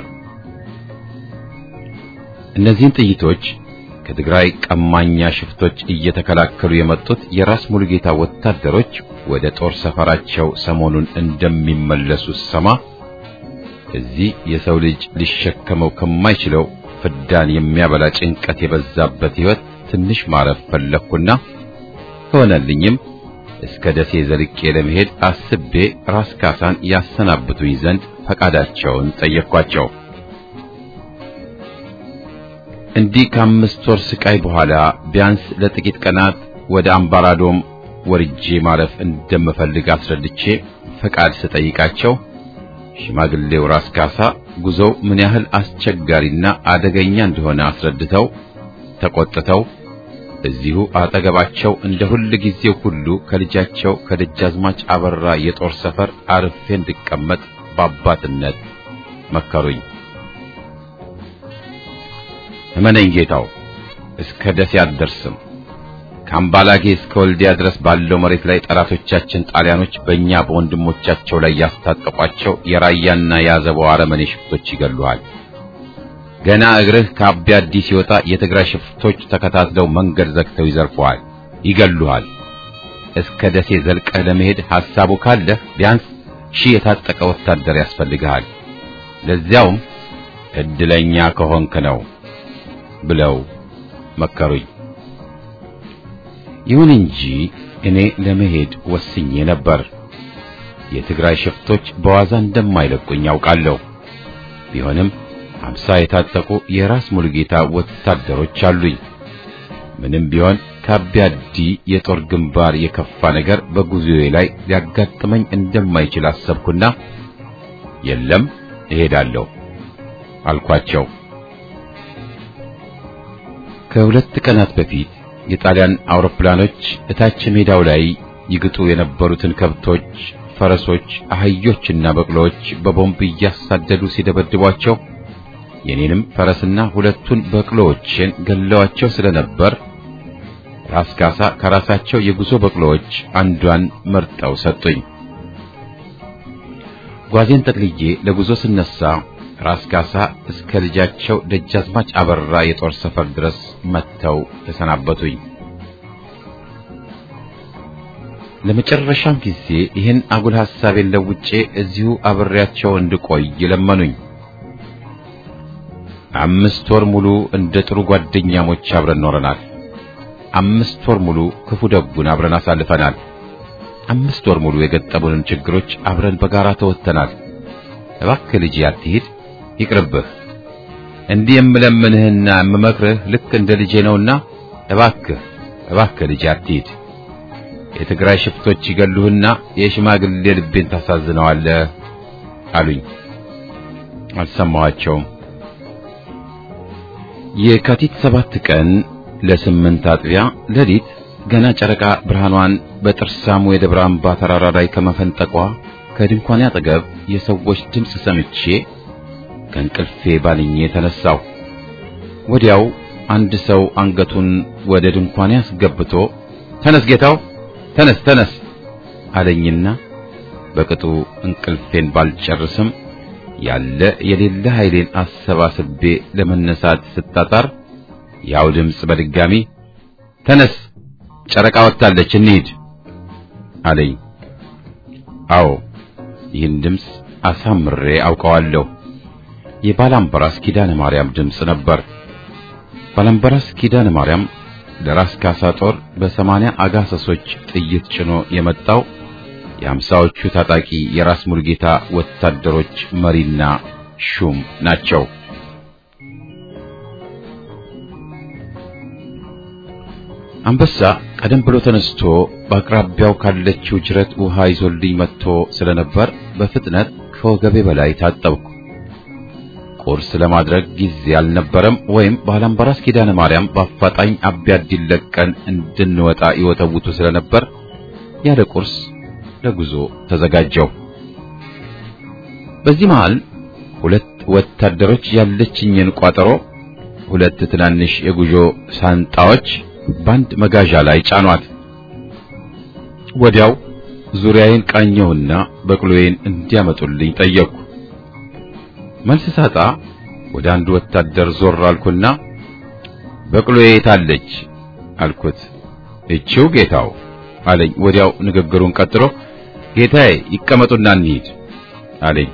A: እነዚህን ጥይቶች ከትግራይ ቀማኛ ሽፍቶች እየተከላከሉ የመጡት የራስ ሙሉጌታ ወታደሮች ወደ ጦር ሰፈራቸው ሰሞኑን እንደሚመለሱ ሰማ እዚህ የሰው ልጅ ሊሸከመው ከማይችለው ፍዳን የሚያበላ ጭንቀት የበዛበት ሕይወት ትንሽ ማረፍ ፈለግኩና ከሆነልኝም እስከ ደሴ ዘልቄ ለመሄድ አስቤ ራስ ካሳን ያሰናብቱኝ ዘንድ ፈቃዳቸውን ጠየቅኳቸው። እንዲህ ከአምስት ወር ስቃይ በኋላ ቢያንስ ለጥቂት ቀናት ወደ አምባራዶም ወርጄ ማረፍ እንደምፈልግ አስረድቼ ፈቃድ ስጠይቃቸው ሽማግሌው ራስ ካሳ ጉዞው ምን ያህል አስቸጋሪና አደገኛ እንደሆነ አስረድተው ተቆጥተው እዚሁ አጠገባቸው እንደ ሁል ጊዜው ሁሉ ከልጃቸው ከደጃዝማች አበራ የጦር ሰፈር አርፌ እንድቀመጥ በአባትነት መከሩኝ። እመነኝ ጌታው፣ እስከ ደሴ አትደርስም። ከአምባላጌ እስከ ወልዲያ ድረስ ባለው መሬት ላይ ጠላቶቻችን ጣሊያኖች በእኛ በወንድሞቻቸው ላይ ያስታጠቋቸው የራያና የአዘቦ አረመኔ ሽፍቶች ይገሉሃል። ገና እግርህ ከአቢ አዲስ ሲወጣ የትግራይ ሽፍቶች ተከታትለው መንገድ ዘግተው ይዘርፈዋል፣ ይገሉሃል። እስከ ደሴ ዘልቀህ ለመሄድ ሐሳቡ ካለህ ቢያንስ ሺህ የታጠቀ ወታደር ያስፈልግሃል። ለዚያውም እድለኛ ከሆንክ ነው ብለው መከሩኝ። ይሁን እንጂ እኔ ለመሄድ ወስኜ ነበር። የትግራይ ሽፍቶች በዋዛ እንደማይለቁኝ ያውቃለሁ። ቢሆንም አምሳ የታጠቁ የራስ ሙሉጌታ ወታደሮች አሉኝ። ምንም ቢሆን ከአቢያዲ የጦር ግንባር የከፋ ነገር በጉዞዬ ላይ ሊያጋጥመኝ እንደማይችል አሰብኩና የለም እሄዳለሁ አልኳቸው። ከሁለት ቀናት በፊት የጣሊያን አውሮፕላኖች እታች ሜዳው ላይ ይግጡ የነበሩትን ከብቶች፣ ፈረሶች፣ አህዮችና በቅሎዎች በቦምብ እያሳደዱ ሲደበድቧቸው የኔንም ፈረስና ሁለቱን በቅሎዎችን ገለዋቸው ስለነበር ራስ ካሳ ከራሳቸው የጉዞ በቅሎዎች አንዷን መርጠው ሰጡኝ። ጓዜን ጠቅልዬ ለጉዞ ስነሳ ራስ ካሳ እስከ ልጃቸው ደጃዝማች አበራ የጦር ሰፈር ድረስ መጥተው ተሰናበቱኝ። ለመጨረሻም ጊዜ ይህን አጉል ሐሳቤን ለውጬ እዚሁ አብሬያቸው እንድቆይ ለመኑኝ። አምስት ወር ሙሉ እንደ ጥሩ ጓደኛሞች አብረን ኖረናል። አምስት ወር ሙሉ ክፉ ደጉን አብረን አሳልፈናል። አምስት ወር ሙሉ የገጠሙንን ችግሮች አብረን በጋራ ተወጥተናል። እባክህ ልጅ አትሂድ፣ ይቅርብህ። እንዲህ የምለምንህና የምመክርህ ልክ እንደ ልጄ ነውና እባክህ እባክህ ልጅ አትሂድ። የትግራይ ሽፍቶች ይገሉህና የሽማግሌ ልቤን ታሳዝነዋለህ አሉኝ። አልሰማኋቸውም። የካቲት ሰባት ቀን ለስምንት አጥቢያ ሌሊት ገና ጨረቃ ብርሃኗን በጥርሳሙ የደብረ አምባ ተራራ ላይ ከመፈንጠቋ ከድንኳኔ አጠገብ የሰዎች ድምፅ ሰምቼ ከእንቅልፌ ባልኜ ተነሳሁ። ወዲያው አንድ ሰው አንገቱን ወደ ድንኳኔ አስገብቶ ተነስ ጌታው ተነስ ተነስ አለኝና በቅጡ እንቅልፌን ባልጨርስም ያለ የሌለ ኃይሌን አሰባስቤ ለመነሳት ስታጣር ያው ድምፅ በድጋሚ ተነስ ጨረቃ ወጥታለች እንሂድ አለኝ። አዎ ይህን ድምፅ አሳምሬ አውቀዋለሁ። የባላምበራስ ኪዳነ ማርያም ድምፅ ነበር። ባላምበራስ ኪዳነ ማርያም ለራስ ካሳ ጦር በሰማንያ አጋሰሶች ጥይት ጭኖ የመጣው የአምሳዎቹ ታጣቂ የራስ ሙልጌታ ወታደሮች መሪና ሹም ናቸው። አንበሳ ቀደም ብሎ ተነስቶ በአቅራቢያው ካለችው ጅረት ውሃ ይዞልኝ መጥቶ ስለነበር በፍጥነት ከወገቤ በላይ ታጠብኩ። ቁርስ ለማድረግ ጊዜ አልነበረም። ወይም ባላምባራስ ኪዳነ ማርያም በአፋጣኝ አቢያድ ለቀን እንድንወጣ ይወተውቱ ስለነበር ያለ ቁርስ ለጉዞ ተዘጋጀው። በዚህ መሃል ሁለት ወታደሮች ያለችኝን ቋጠሮ ሁለት ትናንሽ የጉዞ ሳንጣዎች በአንድ መጋዣ ላይ ጫኗት። ወዲያው ዙሪያዬን ቃኘሁና በቅሎዬን እንዲያመጡልኝ ጠየቅኩ። መልስ ሳጣ ወደ አንድ ወታደር ዞር አልኩና በቅሎዬ የታለች አልኩት። እቺው ጌታው አለኝ። ወዲያው ንግግሩን ቀጥሎ ጌታዬ ይቀመጡና እንሂድ አለኝ።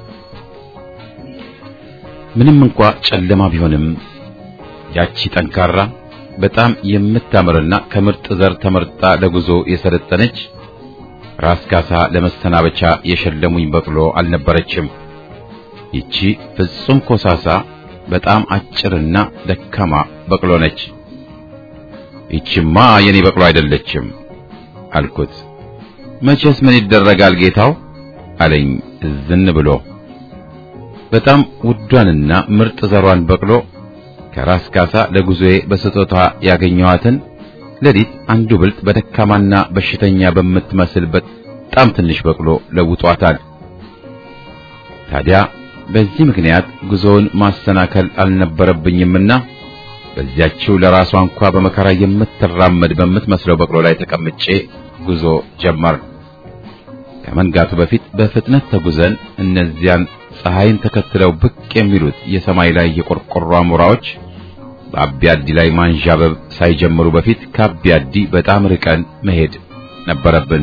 A: ምንም እንኳ ጨለማ ቢሆንም ያቺ ጠንካራ በጣም የምታምርና ከምርጥ ዘር ተመርጣ ለጉዞ የሰለጠነች ራስ ካሳ ለመሰናበቻ የሸለሙኝ በቅሎ አልነበረችም። ይቺ ፍጹም ኮሳሳ በጣም አጭርና ደካማ በቅሎ ነች። ይቺማ የኔ በቅሎ አይደለችም አልኩት። መቼስ ምን ይደረጋል ጌታው አለኝ ዝን ብሎ። በጣም ውዷንና ምርጥ ዘሯን በቅሎ ከራስ ካሳ ለጉዞዬ በስጦታ ያገኘኋትን ሌሊት አንዱ ብልጥ በደካማና በሽተኛ በምትመስል በጣም ትንሽ በቅሎ ለውጧታል። ታዲያ በዚህ ምክንያት ጉዞውን ማሰናከል አልነበረብኝምና በዚያችው ለራሷ እንኳ በመከራ የምትራመድ በምትመስለው በቅሎ ላይ ተቀምጬ ጉዞ ጀመር። ከመንጋቱ በፊት በፍጥነት ተጉዘን እነዚያን ፀሐይን ተከትለው ብቅ የሚሉት የሰማይ ላይ የቆርቆሮ አሞራዎች በአቢያዲ ላይ ማንዣበብ ሳይጀምሩ በፊት ከአቢያዲ በጣም ርቀን መሄድ ነበረብን።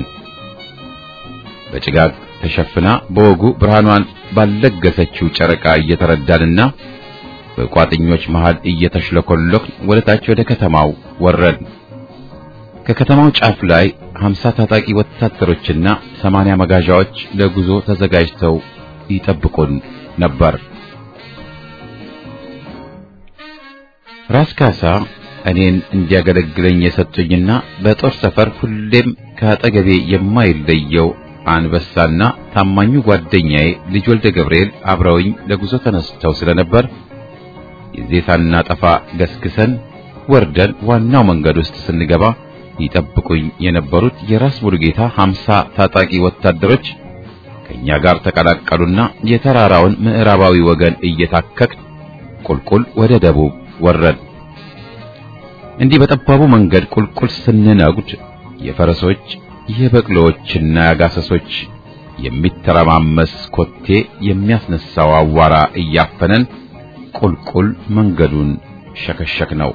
A: በጭጋግ ተሸፍና በወጉ ብርሃኗን ባልለገሰችው ጨረቃ እየተረዳንና በቋጥኞች መሃል እየተሽለኮለክ ወደ ታች ወደ ከተማው ወረድ። ከከተማው ጫፍ ላይ ሀምሳ ታጣቂ ወታደሮችና ሰማንያ መጋዣዎች ለጉዞ ተዘጋጅተው ይጠብቁን ነበር። ራስ ካሳ እኔን እንዲያገለግለኝ የሰጡኝና በጦር ሰፈር ሁሌም ከአጠገቤ የማይለየው አንበሳና ታማኙ ጓደኛዬ ልጅ ወልደ ገብርኤል አብረውኝ ለጉዞ ተነስተው ስለነበር ጊዜ ሳናጠፋ ገስግሰን ወርደን ዋናው መንገድ ውስጥ ስንገባ ይጠብቁኝ የነበሩት የራስ ሙሉጌታ ሀምሳ ታጣቂ ወታደሮች ከኛ ጋር ተቀላቀሉና የተራራውን ምዕራባዊ ወገን እየታከክ ቁልቁል ወደ ደቡብ ወረድ። እንዲህ በጠባቡ መንገድ ቁልቁል ስንነጉድ የፈረሶች የበቅሎዎችና የአጋሰሶች የሚተረማመስ ኮቴ የሚያስነሳው አዋራ እያፈነን ቁልቁል መንገዱን ሸከሸክ ነው።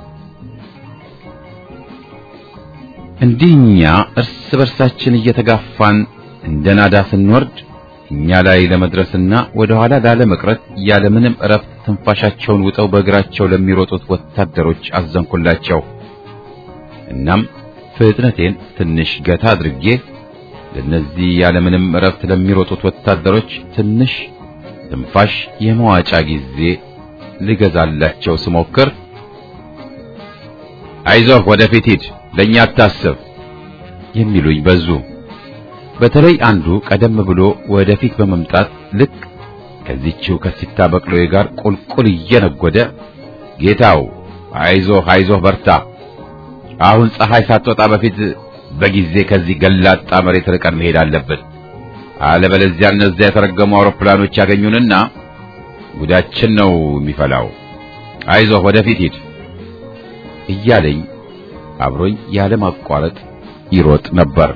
A: እንዲህኛ እርስ በርሳችን እየተጋፋን እንደ ናዳ ስንወርድ እኛ ላይ ለመድረስና ወደ ኋላ ላለመቅረት ያለምንም እረፍት ትንፋሻቸውን ውጠው በእግራቸው ለሚሮጡት ወታደሮች አዘንኩላቸው። እናም ፍጥነቴን ትንሽ ገታ አድርጌ ለነዚህ ያለምንም እረፍት ለሚሮጡት ወታደሮች ትንሽ ትንፋሽ የመዋጫ ጊዜ ልገዛላቸው ስሞክር አይዞህ ወደፊት ሂድ፣ ለእኛ አታስብ የሚሉኝ በዙ። በተለይ አንዱ ቀደም ብሎ ወደፊት በመምጣት ልክ ከዚህችው ከሲታ በቅሎዬ ጋር ቁልቁል እየነጎደ ጌታው አይዞህ አይዞህ በርታ፣ አሁን ፀሐይ ሳትወጣ በፊት በጊዜ ከዚህ ገላጣ መሬት ርቀን መሄድ አለብን፣ አለበለዚያ እነዚያ የተረገሙ አውሮፕላኖች ያገኙንና ጉዳችን ነው የሚፈላው። አይዞህ ወደፊት ሂድ እያለኝ አብሮኝ ያለ ማቋረጥ ይሮጥ ነበር።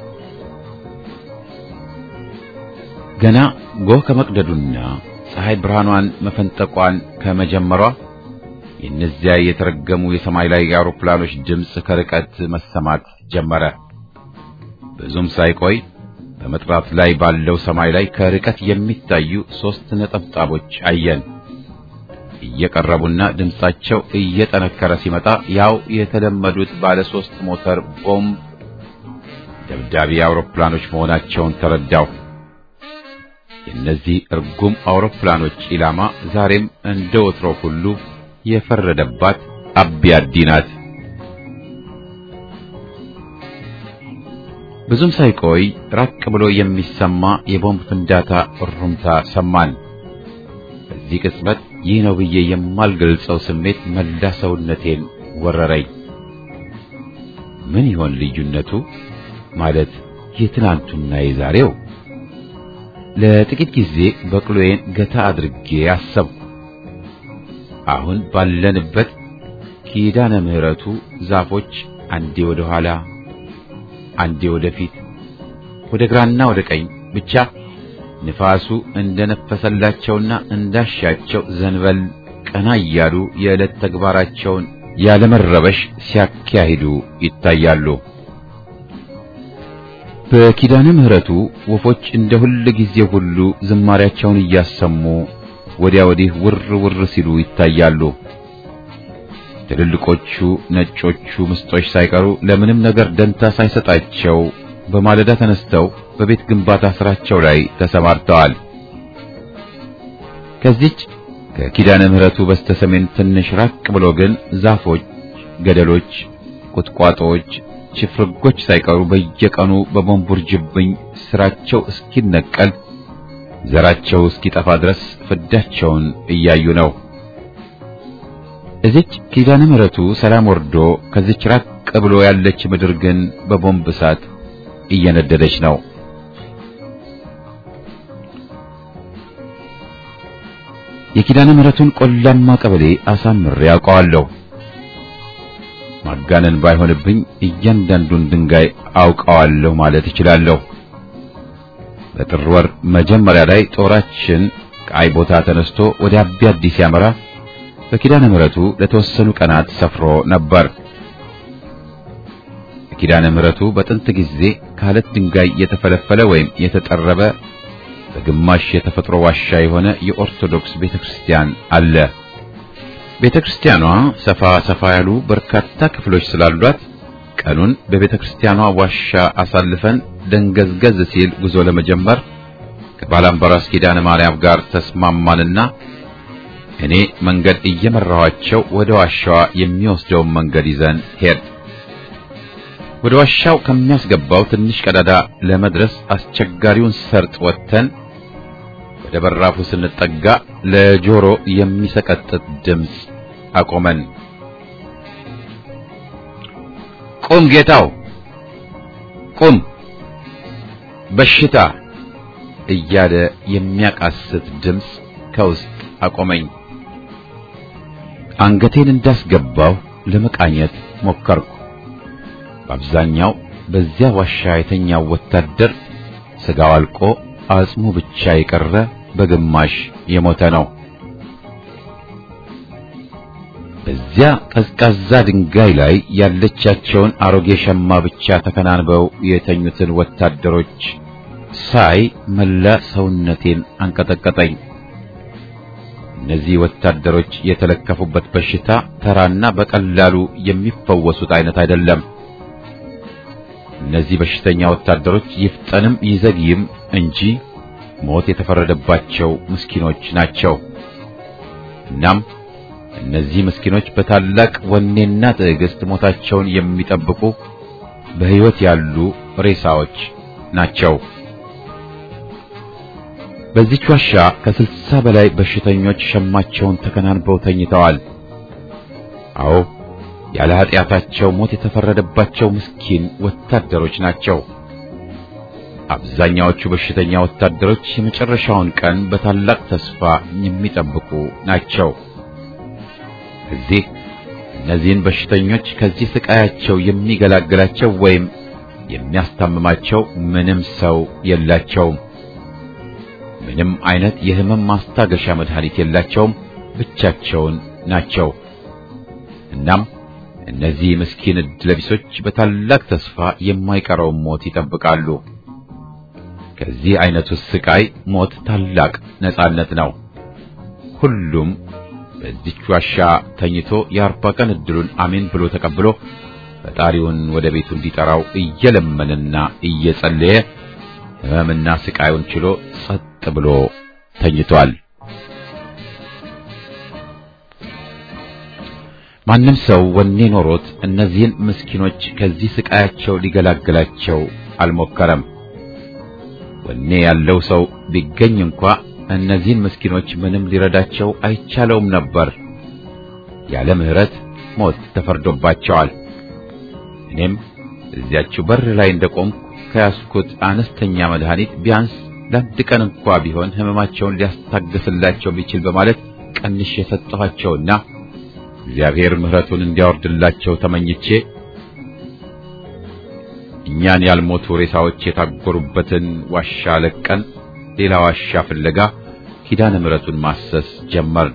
A: ገና ጎህ ከመቅደዱና ፀሐይ ብርሃኗን መፈንጠቋን ከመጀመሯ የእነዚያ የተረገሙ የሰማይ ላይ አውሮፕላኖች ድምፅ ከርቀት መሰማት ጀመረ። ብዙም ሳይቆይ በመጥራት ላይ ባለው ሰማይ ላይ ከርቀት የሚታዩ ሦስት ነጠብጣቦች አየን። እየቀረቡና ድምፃቸው እየጠነከረ ሲመጣ ያው የተለመዱት ባለ ሦስት ሞተር ቦምብ ደብዳቤ አውሮፕላኖች መሆናቸውን ተረዳሁ። የእነዚህ እርጉም አውሮፕላኖች ኢላማ ዛሬም እንደ ወትሮ ሁሉ የፈረደባት አቢያዲ ናት። ብዙም ሳይቆይ ራቅ ብሎ የሚሰማ የቦምብ ፍንዳታ እሩምታ ሰማን። በዚህ ቅጽበት ይህ ነው ብዬ የማልገልጸው ስሜት መላ ሰውነቴን ወረረኝ። ምን ይሆን ልዩነቱ? ማለት የትናንቱና የዛሬው? ለጥቂት ጊዜ በቅሎዬን ገታ አድርጌ አሰብኩ። አሁን ባለንበት ኪዳነ ምሕረቱ ዛፎች አንዴ ወደ ኋላ አንዴ ወደ ፊት ወደ ግራና ወደ ቀኝ ብቻ ንፋሱ እንደነፈሰላቸውና እንዳሻቸው ዘንበል ቀና እያሉ የዕለት ተግባራቸውን ያለመረበሽ ሲያካሂዱ ይታያሉ። በኪዳነ ምሕረቱ ወፎች እንደ ሁል ጊዜ ሁሉ ዝማሪያቸውን እያሰሙ ወዲያ ወዲህ ውር ውር ሲሉ ይታያሉ። ትልልቆቹ ነጮቹ ምስጦች ሳይቀሩ ለምንም ነገር ደንታ ሳይሰጣቸው በማለዳ ተነስተው በቤት ግንባታ ስራቸው ላይ ተሰማርተዋል። ከዚች ከኪዳነ ምሕረቱ በስተሰሜን ትንሽ ራቅ ብሎ ግን ዛፎች፣ ገደሎች፣ ቁጥቋጦዎች፣ ችፍርጎች ሳይቀሩ በየቀኑ በቦምብ ውርጅብኝ ስራቸው እስኪነቀል ዘራቸው እስኪጠፋ ድረስ ፍዳቸውን እያዩ ነው። እዚች ኪዳነ ምሕረቱ ሰላም ወርዶ ከዚች ራቅ ብሎ ያለች ምድር ግን በቦምብ እሳት እየነደደች ነው። የኪዳነ ምሕረቱን ቆላማ ቀበሌ አሳምሬ ያውቀዋለሁ። ማጋነን ባይሆንብኝ እያንዳንዱን ድንጋይ አውቀዋለሁ ማለት እችላለሁ። በጥር ወር መጀመሪያ ላይ ጦራችን ከአይ ቦታ ተነስቶ ወደ አቢ አዲስ ያመራ በኪዳነ ምሕረቱ ለተወሰኑ ቀናት ሰፍሮ ነበር። ኪዳነ ምሕረቱ በጥንት ጊዜ ከአለት ድንጋይ የተፈለፈለ ወይም የተጠረበ በግማሽ የተፈጥሮ ዋሻ የሆነ የኦርቶዶክስ ቤተክርስቲያን አለ። ቤተክርስቲያኗ ሰፋ ሰፋ ያሉ በርካታ ክፍሎች ስላሏት ቀኑን በቤተክርስቲያኗ ዋሻ አሳልፈን ደንገዝገዝ ሲል ጉዞ ለመጀመር ከባላምበራስ ኪዳነ ማርያም ጋር ተስማማንና እኔ መንገድ እየመራኋቸው ወደ ዋሻዋ የሚወስደውን መንገድ ይዘን ሄድ ወደ ዋሻው ከሚያስገባው ትንሽ ቀዳዳ ለመድረስ አስቸጋሪውን ሰርጥ ወጥተን ወደ በራፉ ስንጠጋ ለጆሮ የሚሰቀጥጥ ድምፅ አቆመን። ቁም ጌታው ቁም፣ በሽታ እያለ የሚያቃስት ድምፅ ከውስጥ አቆመኝ። አንገቴን እንዳስገባው ለመቃኘት ሞከርኩ። በአብዛኛው በዚያ ዋሻ የተኛው ወታደር ስጋው አልቆ አጽሙ ብቻ የቀረ በግማሽ የሞተ ነው። በዚያ ቀዝቃዛ ድንጋይ ላይ ያለቻቸውን አሮጌ ሸማ ብቻ ተከናንበው የተኙትን ወታደሮች ሳይ መላ ሰውነቴን አንቀጠቀጠኝ። እነዚህ ወታደሮች የተለከፉበት በሽታ ተራና በቀላሉ የሚፈወሱት አይነት አይደለም። እነዚህ በሽተኛ ወታደሮች ይፍጠንም ይዘግይም እንጂ ሞት የተፈረደባቸው ምስኪኖች ናቸው። እናም እነዚህ ምስኪኖች በታላቅ ወኔና ትዕግስት ሞታቸውን የሚጠብቁ በሕይወት ያሉ ሬሳዎች ናቸው። በዚች ዋሻ ከስልሳ በላይ በሽተኞች ሸማቸውን ተከናንበው ተኝተዋል። አዎ ያለ ኃጢአታቸው ሞት የተፈረደባቸው ምስኪን ወታደሮች ናቸው። አብዛኛዎቹ በሽተኛ ወታደሮች የመጨረሻውን ቀን በታላቅ ተስፋ የሚጠብቁ ናቸው። እዚህ እነዚህን በሽተኞች ከዚህ ስቃያቸው የሚገላግላቸው ወይም የሚያስታምማቸው ምንም ሰው የላቸውም። ምንም አይነት የሕመም ማስታገሻ መድኃኒት የላቸውም። ብቻቸውን ናቸው። እናም እነዚህ ምስኪን ዕድለቢሶች በታላቅ ተስፋ የማይቀረውን ሞት ይጠብቃሉ። ከዚህ አይነቱ ስቃይ ሞት ታላቅ ነጻነት ነው። ሁሉም በዚች ዋሻ ተኝቶ የአርባ ቀን ዕድሉን አሜን ብሎ ተቀብሎ ፈጣሪውን ወደ ቤቱ እንዲጠራው እየለመንና እየጸለየ ሕመምና ስቃዩን ችሎ ጸጥ ብሎ ተኝቷል። ማንም ሰው ወኔ ኖሮት እነዚህን ምስኪኖች ከዚህ ስቃያቸው ሊገላግላቸው አልሞከረም። ወኔ ያለው ሰው ቢገኝ እንኳ እነዚህን ምስኪኖች ምንም ሊረዳቸው አይቻለውም ነበር። ያለ ምሕረት ሞት ተፈርዶባቸዋል። እኔም እዚያችው በር ላይ እንደቆምኩ ከያዝኩት አነስተኛ መድኃኒት ቢያንስ ለአንድ ቀን እንኳ ቢሆን ሕመማቸውን ሊያስታግስላቸው ቢችል በማለት ቀንሽ የሰጠኋቸውና እግዚአብሔር ምሕረቱን እንዲያወርድላቸው ተመኝቼ እኛን ያልሞቱ ሬሳዎች የታጎሩበትን ዋሻ ለቀን ሌላ ዋሻ ፍለጋ ኪዳነ ምሕረቱን ማሰስ ጀመር።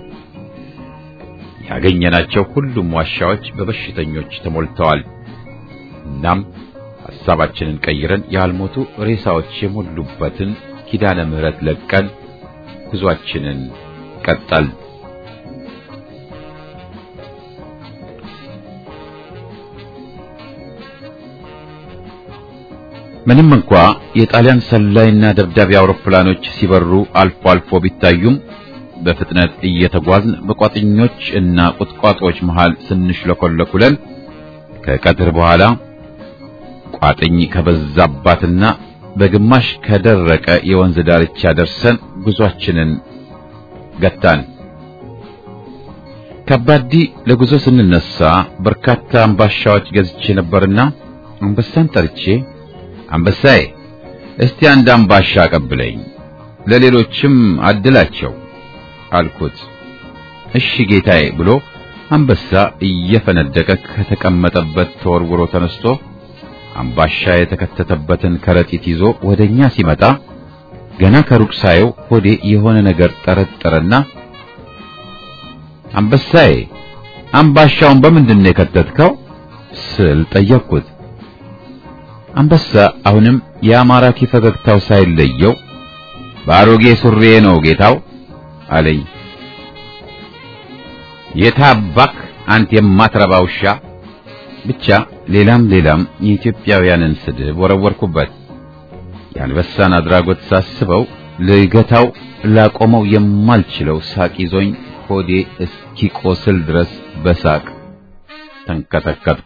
A: ያገኘናቸው ሁሉም ዋሻዎች በበሽተኞች ተሞልተዋል። እናም ሐሳባችንን ቀይረን ያልሞቱ ሬሳዎች የሞሉበትን ኪዳነ ምሕረት ለቀን ጉዟችንን ቀጠል። ምንም እንኳ የጣሊያን ሰላይና ደብዳቤ አውሮፕላኖች ሲበሩ አልፎ አልፎ ቢታዩም በፍጥነት እየተጓዝን በቋጥኞች እና ቁጥቋጦዎች መሃል ስንሽለኮለኩለን ከቀትር በኋላ ቋጥኝ ከበዛባትና በግማሽ ከደረቀ የወንዝ ዳርቻ ደርሰን ጉዟችንን ገታን። ከባዲ ለጉዞ ስንነሳ በርካታ አምባሻዎች ገዝቼ ነበርና አንበሳን ጠርቼ አንበሳዬ እስቲ አንድ አምባሻ አቀብለኝ፣ ለሌሎችም አድላቸው አልኩት። እሺ ጌታዬ ብሎ አንበሳ እየፈነደቀ ከተቀመጠበት ተወርውሮ ተነስቶ አምባሻ የተከተተበትን ከረጢት ይዞ ወደኛ ሲመጣ ገና ከሩቅ ሳየው ሆዴ የሆነ ነገር ጠረጠረና አንበሳዬ አምባሻውን በምንድን ነው የከተትከው ስል ጠየቅኩት። አንበሳ አሁንም የአማራኪ ፈገግታው ሳይለየው በአሮጌ ሱሬ ነው ጌታው አለኝ። የታባክ አንተ የማትረባ ውሻ! ብቻ ሌላም ሌላም የኢትዮጵያውያንን ስድብ ወረወርኩበት። የአንበሳን አድራጎት ሳስበው ልገታው ላቆመው የማልችለው ሳቅ ይዞኝ ሆዴ እስኪቆስል ድረስ በሳቅ ተንከተከትኩ።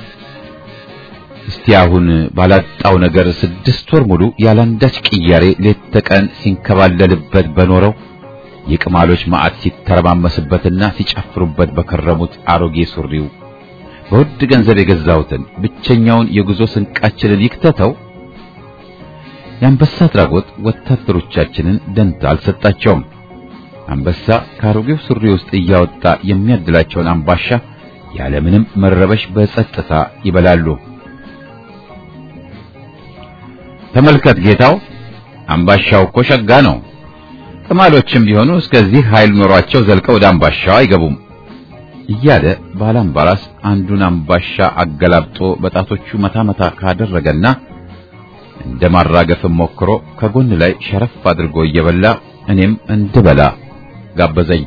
A: እስቲ አሁን ባላጣው ነገር ስድስት ወር ሙሉ ያላንዳች ቅያሬ ሌት ተቀን ሲንከባለልበት በኖረው የቅማሎች ማዕት ሲተረማመስበትና ሲጨፍሩበት በከረሙት አሮጌ ሱሪው በውድ ገንዘብ የገዛሁትን ብቸኛውን የጉዞ ስንቃችንን ይክተተው። የአንበሳ አድራጎት ወታደሮቻችንን ደንታ አልሰጣቸውም። አንበሳ ከአሮጌው ሱሪ ውስጥ እያወጣ የሚያድላቸውን አምባሻ ያለምንም መረበሽ በጸጥታ ይበላሉ። ተመልከት ጌታው፣ አምባሻው እኮ ሸጋ ነው። ቅማሎችም ቢሆኑ እስከዚህ ኃይል ኖሯቸው ዘልቀው ወደ አምባሻው አይገቡም እያለ ባላምባራስ አንዱን አምባሻ አገላብጦ በጣቶቹ መታ መታ ካደረገና እንደ ማራገፍም ሞክሮ ከጎን ላይ ሸረፍ አድርጎ እየበላ እኔም እንድበላ ጋበዘኝ።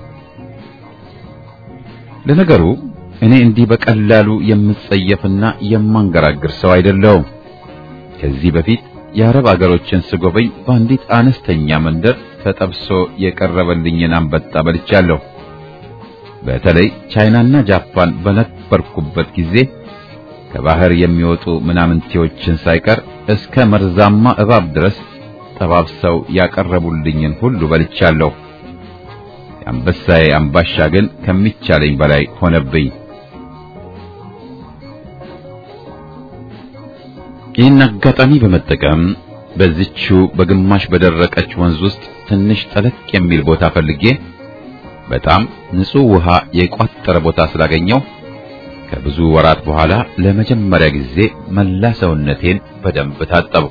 A: ለነገሩ እኔ እንዲህ በቀላሉ የምጸየፍና የማንገራግር ሰው አይደለሁም። ከዚህ በፊት የአረብ አገሮችን ስጎበኝ በአንዲት አነስተኛ መንደር ተጠብሶ የቀረበልኝን አንበጣ በልቻለሁ። በተለይ ቻይናና ጃፓን በነበርኩበት ጊዜ ከባህር የሚወጡ ምናምንቴዎችን ሳይቀር እስከ መርዛማ እባብ ድረስ ጠባብሰው ያቀረቡልኝን ሁሉ በልቻለሁ። የአንበሳዬ አምባሻ ግን ከሚቻለኝ በላይ ሆነብኝ። ይህን አጋጣሚ በመጠቀም በዚቹ በግማሽ በደረቀች ወንዝ ውስጥ ትንሽ ጠለቅ የሚል ቦታ ፈልጌ በጣም ንጹህ ውሃ የቋጠረ ቦታ ስላገኘው ከብዙ ወራት በኋላ ለመጀመሪያ ጊዜ መላ ሰውነቴን በደንብ ታጠብኩ።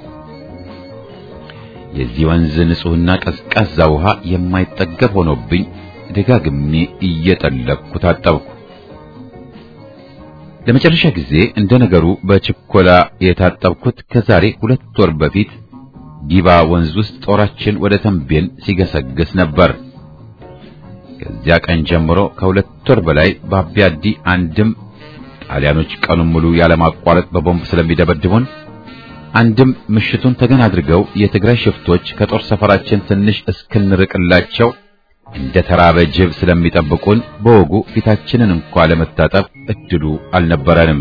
A: የዚህ ወንዝ ንጹህና ቀዝቃዛ ውሃ የማይጠገብ ሆኖብኝ ደጋግሜ እየጠለቅኩ ታጠብኩ። ለመጨረሻ ጊዜ እንደ ነገሩ በችኮላ የታጠብኩት ከዛሬ ሁለት ወር በፊት ጊባ ወንዝ ውስጥ ጦራችን ወደ ተንቤን ሲገሰግስ ነበር። ከዚያ ቀን ጀምሮ ከሁለት ወር በላይ በአቢያዲ አንድም ጣሊያኖች ቀኑን ሙሉ ያለማቋረጥ በቦምብ ስለሚደበድቡን አንድም ምሽቱን ተገን አድርገው የትግራይ ሽፍቶች ከጦር ሰፈራችን ትንሽ እስክንርቅላቸው እንደ ተራበ ጅብ ስለሚጠብቁን በወጉ ፊታችንን እንኳ ለመታጠብ እድሉ አልነበረንም።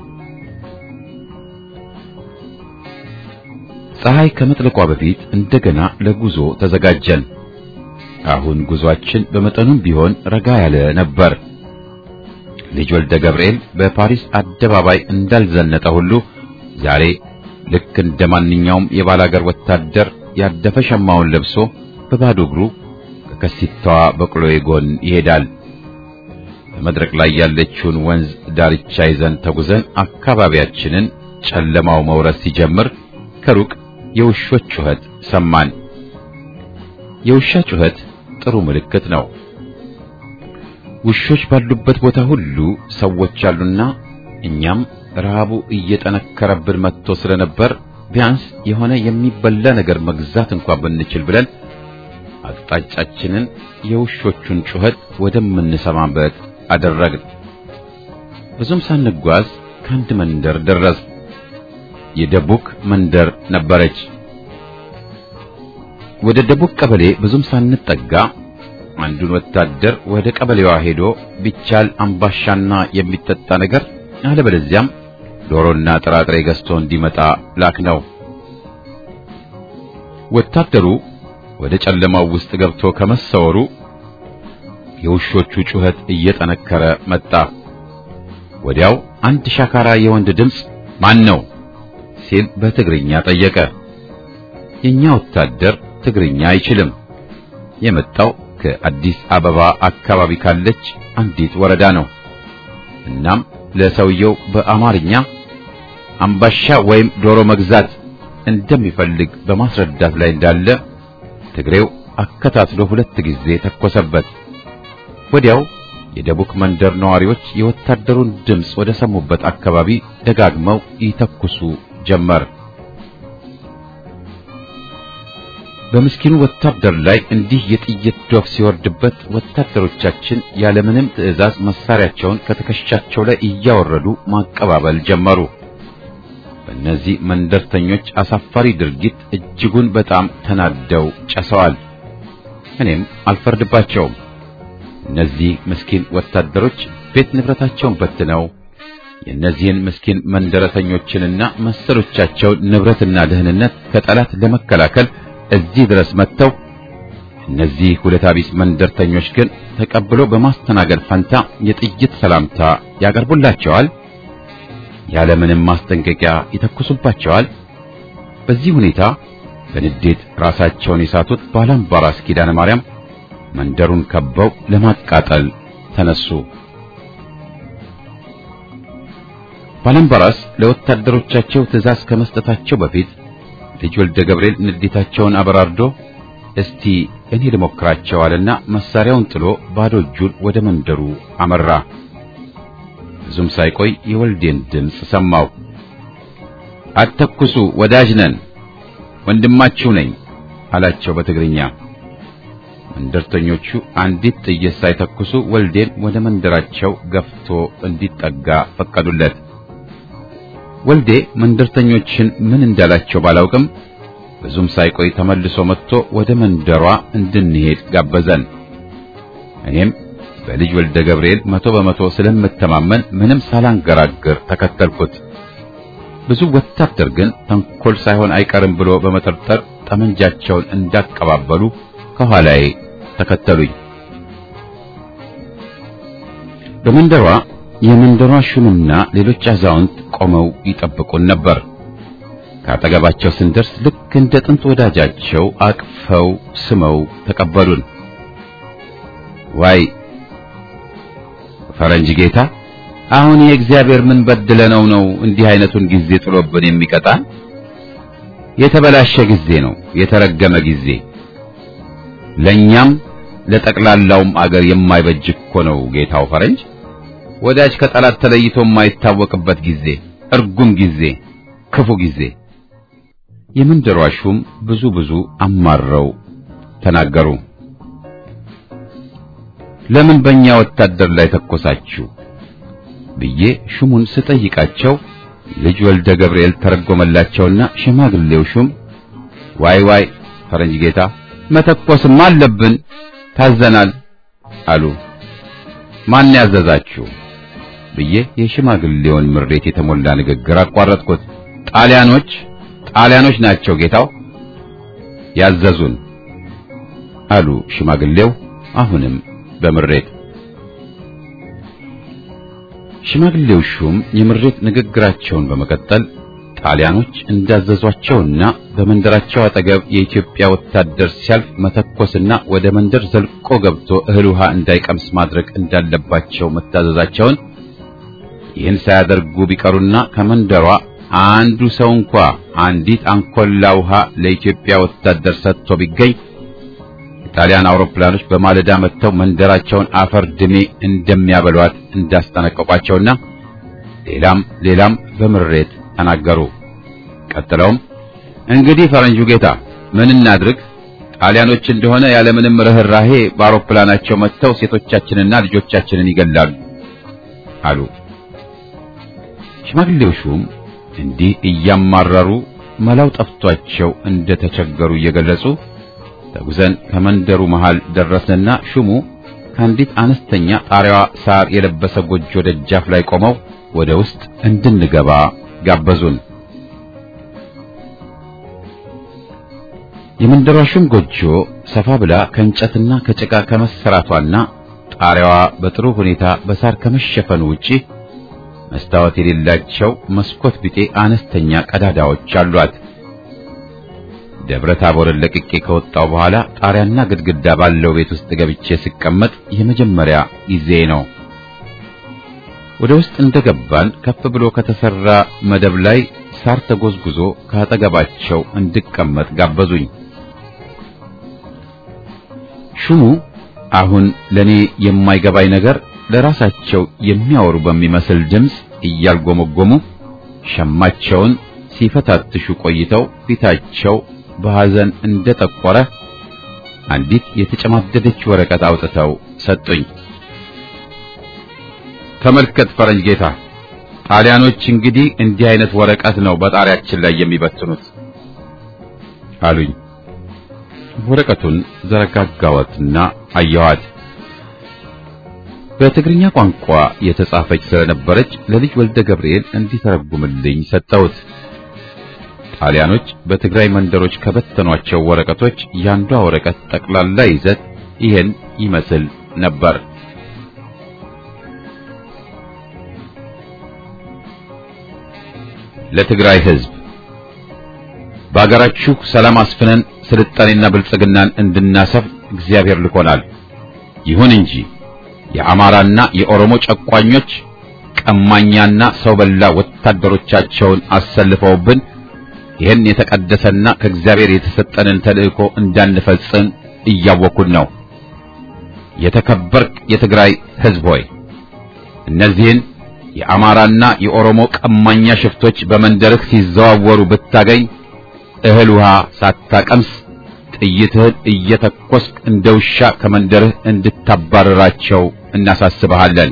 A: ፀሐይ ከመጥለቋ በፊት እንደገና ለጉዞ ተዘጋጀን። አሁን ጉዟችን በመጠኑም ቢሆን ረጋ ያለ ነበር። ልጅ ወልደ ገብርኤል በፓሪስ አደባባይ እንዳልዘነጠ ሁሉ ዛሬ ልክ እንደ ማንኛውም የባላገር ወታደር ያደፈ ሸማውን ለብሶ በባዶ እግሩ ከከሲታዋ በቅሎዬ ጎን ይሄዳል። በመድረክ ላይ ያለችውን ወንዝ ዳርቻ ይዘን ተጉዘን አካባቢያችንን ጨለማው መውረስ ሲጀምር ከሩቅ የውሾች ጩኸት ሰማን። የውሻ ጩኸት ጥሩ ምልክት ነው። ውሾች ባሉበት ቦታ ሁሉ ሰዎች አሉና እኛም ረሃቡ እየጠነከረብን መጥቶ ስለነበር ቢያንስ የሆነ የሚበላ ነገር መግዛት እንኳን ብንችል ብለን አቅጣጫችንን የውሾቹን ጩኸት ወደምንሰማበት አደረግን። ብዙም ሳንጓዝ ከአንድ መንደር ደረስ። የደቡክ መንደር ነበረች። ወደ ደቡክ ቀበሌ ብዙም ሳንጠጋ አንዱን ወታደር ወደ ቀበሌዋ ሄዶ ቢቻል አምባሻና የሚጠጣ ነገር አለበለዚያም ዶሮና ጥራጥሬ ገዝቶ እንዲመጣ ላክ ነው። ወታደሩ ወደ ጨለማው ውስጥ ገብቶ ከመሰወሩ የውሾቹ ጩኸት እየጠነከረ መጣ። ወዲያው አንድ ሻካራ የወንድ ድምፅ ማን ነው ሲል በትግርኛ ጠየቀ። የኛ ወታደር ትግርኛ አይችልም። የመጣው ከአዲስ አበባ አካባቢ ካለች አንዲት ወረዳ ነው። እናም ለሰውየው በአማርኛ አምባሻ ወይም ዶሮ መግዛት እንደሚፈልግ በማስረዳት ላይ እንዳለ ትግሬው አከታትሎ ሁለት ጊዜ ተኮሰበት። ወዲያው የደቡክ መንደር ነዋሪዎች የወታደሩን ድምፅ ወደ ሰሙበት አካባቢ ደጋግመው ይተኩሱ ጀመር። በምስኪኑ ወታደር ላይ እንዲህ የጥይት ዶፍ ሲወርድበት ወታደሮቻችን ያለምንም ትዕዛዝ መሳሪያቸውን ከትከሻቸው ላይ እያወረዱ ማቀባበል ጀመሩ። በእነዚህ መንደርተኞች አሳፋሪ ድርጊት እጅጉን በጣም ተናደው ጨሰዋል። እኔም አልፈርድባቸውም። እነዚህ ምስኪን ወታደሮች ቤት ንብረታቸውን በትነው የእነዚህን ምስኪን መንደረተኞችንና መሰሎቻቸውን ንብረትና ደህንነት ከጠላት ለመከላከል እዚህ ድረስ መጥተው እነዚህ ሁለት አቢስ መንደርተኞች ግን ተቀብሎ በማስተናገድ ፈንታ የጥይት ሰላምታ ያቀርቡላቸዋል። ያለምንም ማስጠንቀቂያ ይተኩሱባቸዋል። በዚህ ሁኔታ በንዴት ራሳቸውን የሳቱት ባላምባራስ ኪዳነ ማርያም መንደሩን ከበው ለማቃጠል ተነሱ። ባላምባራስ ለወታደሮቻቸው ትዕዛዝ ከመስጠታቸው በፊት ልጅ ወልደ ገብርኤል ንዴታቸውን አበራርዶ እስቲ እኔ ልሞክራቸው አለና መሳሪያውን ጥሎ ባዶ እጁን ወደ መንደሩ አመራ። ብዙም ሳይቆይ የወልዴን ድምፅ ሰማው። አተኩሱ፣ ወዳጅ ነን፣ ወንድማችሁ ነኝ አላቸው በትግርኛ። መንደርተኞቹ አንዲት ጥይት ሳይተኩሱ ወልዴን ወደ መንደራቸው ገፍቶ እንዲጠጋ ፈቀዱለት። ወልዴ መንደርተኞችን ምን እንዳላቸው ባላውቅም ብዙም ሳይቆይ ተመልሶ መጥቶ ወደ መንደሯ እንድንሄድ ጋበዘን። እኔም በልጅ ወልደ ገብርኤል መቶ በመቶ ስለምተማመን ምንም ሳላንገራግር ተከተልኩት። ብዙ ወታደር ግን ተንኮል ሳይሆን አይቀርም ብሎ በመጠርጠር ጠመንጃቸውን እንዳቀባበሉ ከኋላዬ ተከተሉኝ። በመንደሯ የመንደሯ ሹምና ሌሎች አዛውንት ቆመው ይጠብቁን ነበር። ከአጠገባቸው ስንደርስ ልክ እንደ ጥንት ወዳጃቸው አቅፈው ስመው ተቀበሉን። ዋይ ፈረንጅ ጌታ፣ አሁን የእግዚአብሔር ምን በድለነው ነው እንዲህ አይነቱን ጊዜ ጥሎብን የሚቀጣን? የተበላሸ ጊዜ ነው፣ የተረገመ ጊዜ፣ ለኛም ለጠቅላላውም አገር የማይበጅ እኮ ነው ጌታው ፈረንጅ። ወዳጅ ከጠላት ተለይቶ የማይታወቅበት ጊዜ፣ እርጉም ጊዜ፣ ክፉ ጊዜ። የመንደሯ ሹም ብዙ ብዙ አማረው ተናገሩ። ለምን በእኛ ወታደር ላይ ተኮሳችሁ ብዬ ሹሙን ስጠይቃቸው ልጅ ወልደ ገብርኤል ተረጎመላቸውና ሽማግሌው ሹም ዋይ ዋይ ፈረንጅ ጌታ መተኮስም አለብን ታዘናል አሉ። ማን ያዘዛችሁ ብዬ የሽማግሌውን ምሬት የተሞላ ንግግር አቋረጥኩት። ጣሊያኖች ጣሊያኖች ናቸው ጌታው ያዘዙን አሉ ሽማግሌው አሁንም በምሬት ሽማግሌው ሹም የምሬት ንግግራቸውን በመቀጠል ጣሊያኖች እንዳዘዟቸውና በመንደራቸው አጠገብ የኢትዮጵያ ወታደር ሲያልፍ መተኮስና ወደ መንደር ዘልቆ ገብቶ እህል ውሃ እንዳይቀምስ ማድረግ እንዳለባቸው መታዘዛቸውን ይህን ሳያደርጉ ቢቀሩና ከመንደሯ አንዱ ሰው እንኳ አንዲት አንኮላ ውሃ ለኢትዮጵያ ወታደር ሰጥቶ ቢገኝ የጣሊያን አውሮፕላኖች በማለዳ መጥተው መንደራቸውን አፈር ድሜ እንደሚያበሏት እንዳስጠነቀቋቸውና ሌላም ሌላም በምሬት ተናገሩ። ቀጥለውም እንግዲህ ፈረንጁ ጌታ ምን እናድርግ? ጣሊያኖች እንደሆነ ያለምንም ርኅራሄ በአውሮፕላናቸው መጥተው ሴቶቻችንና ልጆቻችንን ይገላሉ አሉ። ሽማግሌው ሹም እንዲህ እያማረሩ መላው ጠፍቷቸው እንደተቸገሩ እየገለጹ ተጉዘን ከመንደሩ መሃል ደረስንና ሹሙ ከአንዲት አነስተኛ ጣሪያዋ ሳር የለበሰ ጎጆ ደጃፍ ላይ ቆመው ወደ ውስጥ እንድንገባ ጋበዙን። የመንደሯ ሹም ጎጆ ሰፋ ብላ ከእንጨትና ከጭቃ ከመሰራቷና ጣሪያዋ በጥሩ ሁኔታ በሳር ከመሸፈኑ ውጪ መስታወት የሌላቸው መስኮት ቢጤ አነስተኛ ቀዳዳዎች አሏት። ደብረ ታቦርን ለቅቄ ከወጣው በኋላ ጣሪያና ግድግዳ ባለው ቤት ውስጥ ገብቼ ስቀመጥ የመጀመሪያ ጊዜ ነው። ወደ ውስጥ እንደገባን ከፍ ብሎ ከተሰራ መደብ ላይ ሳር ተጎዝጉዞ ከአጠገባቸው እንድቀመጥ ጋበዙኝ። ሹሙ አሁን ለኔ የማይገባኝ ነገር ለራሳቸው የሚያወሩ በሚመስል ድምፅ እያልጎመጎሙ ሸማቸውን ሲፈታትሹ ቆይተው ፊታቸው በሐዘን እንደጠቆረ አንዲት የተጨማደደች ወረቀት አውጥተው ሰጡኝ። ተመልከት ፈረንጅ ጌታ፣ ጣሊያኖች እንግዲህ እንዲህ አይነት ወረቀት ነው በጣሪያችን ላይ የሚበትኑት አሉኝ። ወረቀቱን ዘረጋጋዋትና አየኋት። በትግርኛ ቋንቋ የተጻፈች ስለነበረች ለልጅ ወልደ ገብርኤል እንዲተረጉምልኝ ሰጠሁት። ጣሊያኖች በትግራይ መንደሮች ከበተኗቸው ወረቀቶች ያንዷ ወረቀት ጠቅላላ ይዘት ይሄን ይመስል ነበር። ለትግራይ ሕዝብ በአገራችሁ ሰላም አስፍነን ስልጣኔና ብልጽግናን እንድናሰፍ እግዚአብሔር ልኮናል። ይሁን እንጂ የአማራና የኦሮሞ ጨቋኞች ቀማኛና ሰው በላ ወታደሮቻቸውን አሰልፈውብን ይህን የተቀደሰና ከእግዚአብሔር የተሰጠንን ተልእኮ እንዳንፈጽም እያወኩን ነው። የተከበርክ የትግራይ ሕዝብ ሆይ እነዚህን የአማራና የኦሮሞ ቀማኛ ሽፍቶች በመንደርህ ሲዘዋወሩ ብታገኝ እህል ውሃ ሳታቀምስ ጥይትህን እየተኮስክ እንደ ውሻ ከመንደርህ እንድታባረራቸው እናሳስበሃለን።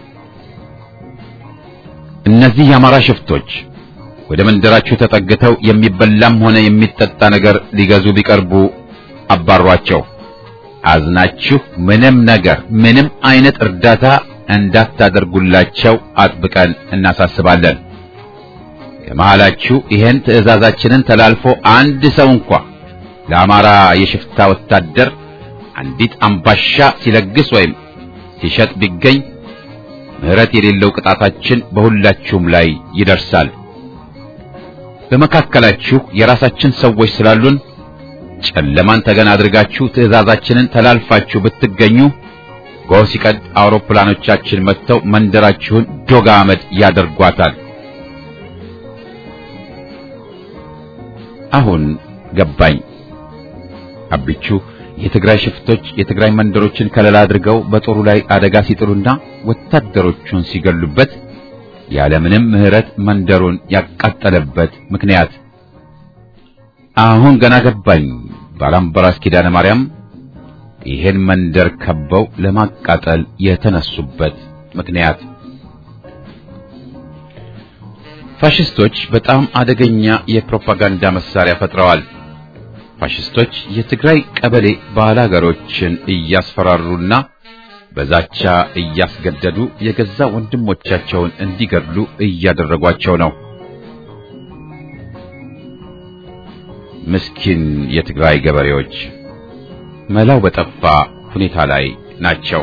A: እነዚህ የአማራ ሽፍቶች ወደ መንደራችሁ ተጠግተው የሚበላም ሆነ የሚጠጣ ነገር ሊገዙ ቢቀርቡ አባሯቸው። አዝናችሁ ምንም ነገር ምንም አይነት እርዳታ እንዳታደርጉላቸው አጥብቀን እናሳስባለን። ከመሃላችሁ ይሄን ትዕዛዛችንን ተላልፎ አንድ ሰው እንኳ ለአማራ የሽፍታ ወታደር አንዲት አምባሻ ሲለግስ ወይም ሲሸጥ ቢገኝ ምሕረት የሌለው ቅጣታችን በሁላችሁም ላይ ይደርሳል። በመካከላችሁ የራሳችን ሰዎች ስላሉን ጨለማን ተገን አድርጋችሁ ትዕዛዛችንን ተላልፋችሁ ብትገኙ ጎህ ሲቀድ አውሮፕላኖቻችን መጥተው መንደራችሁን ዶጋ አመድ ያደርጓታል። አሁን ገባኝ። አብቹ የትግራይ ሽፍቶች የትግራይ መንደሮችን ከለላ አድርገው በጦሩ ላይ አደጋ ሲጥሉና ወታደሮቹን ሲገሉበት ያለምንም ምሕረት መንደሩን ያቃጠለበት ምክንያት አሁን ገና ገባኝ። ባላምበራስ ኪዳነ ማርያም ይሄን መንደር ከበው ለማቃጠል የተነሱበት ምክንያት ፋሽስቶች በጣም አደገኛ የፕሮፓጋንዳ መሳሪያ ፈጥረዋል። ፋሽስቶች የትግራይ ቀበሌ ባላገሮችን እያስፈራሩና በዛቻ እያስገደዱ የገዛ ወንድሞቻቸውን እንዲገድሉ እያደረጓቸው ነው። ምስኪን የትግራይ ገበሬዎች መላው በጠፋ ሁኔታ ላይ ናቸው።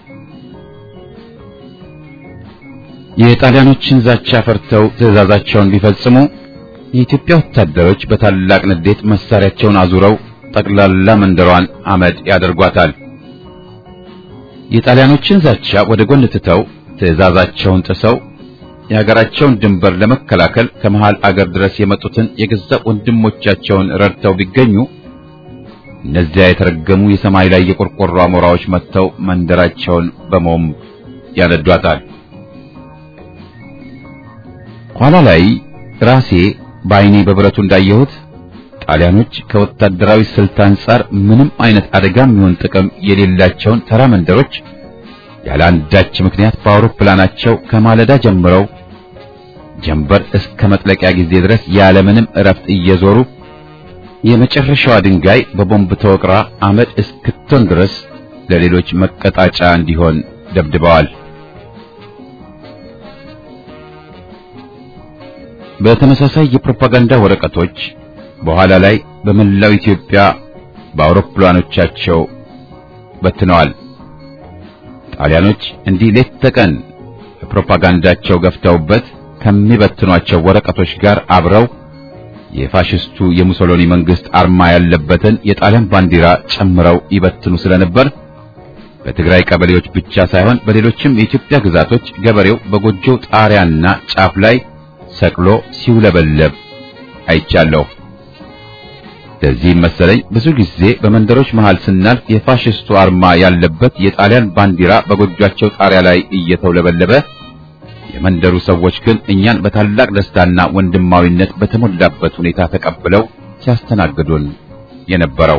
A: የጣሊያኖችን ዛቻ ፈርተው ትዕዛዛቸውን ቢፈጽሙ የኢትዮጵያ ወታደሮች በታላቅ ንዴት መሳሪያቸውን አዙረው ጠቅላላ መንደሯን አመድ ያደርጓታል። የጣሊያኖችን ዛቻ ወደ ጎን ትተው ትዕዛዛቸውን ጥሰው የሀገራቸውን ድንበር ለመከላከል ከመሃል አገር ድረስ የመጡትን የገዛ ወንድሞቻቸውን ረድተው ቢገኙ እነዚያ የተረገሙ የሰማይ ላይ የቆርቆሮ አሞራዎች መጥተው መንደራቸውን በሞም ያነዷታል። ኋላ ላይ ራሴ በዓይኔ በብረቱ እንዳየሁት ጣሊያኖች ከወታደራዊ ስልት አንጻር ምንም አይነት አደጋም ይሁን ጥቅም የሌላቸውን ተራ መንደሮች ያለ አንዳች ምክንያት በአውሮፕላናቸው ከማለዳ ጀምረው ጀንበር እስከ መጥለቂያ ጊዜ ድረስ ያለምንም እረፍት እየዞሩ የመጨረሻዋ ድንጋይ በቦምብ ተወቅራ አመድ እስክትሆን ድረስ ለሌሎች መቀጣጫ እንዲሆን ደብድበዋል። በተመሳሳይ የፕሮፓጋንዳ ወረቀቶች በኋላ ላይ በመላው ኢትዮጵያ በአውሮፕላኖቻቸው በትነዋል። ጣሊያኖች እንዲህ ሌት ተቀን ፕሮፓጋንዳቸው ገፍተውበት ከሚበትኗቸው ወረቀቶች ጋር አብረው የፋሽስቱ የሙሶሎኒ መንግስት አርማ ያለበትን የጣሊያን ባንዲራ ጨምረው ይበትኑ ስለነበር በትግራይ ቀበሌዎች ብቻ ሳይሆን በሌሎችም የኢትዮጵያ ግዛቶች ገበሬው በጎጆው ጣሪያና ጫፍ ላይ ሰቅሎ ሲውለበለብ አይቻለሁ። ለዚህም መሰለኝ ብዙ ጊዜ በመንደሮች መሃል ስናልፍ የፋሽስቱ አርማ ያለበት የጣሊያን ባንዲራ በጎጇቸው ጣሪያ ላይ እየተውለበለበ የመንደሩ ሰዎች ግን እኛን በታላቅ ደስታና ወንድማዊነት በተሞላበት ሁኔታ ተቀብለው ሲያስተናግዱን የነበረው።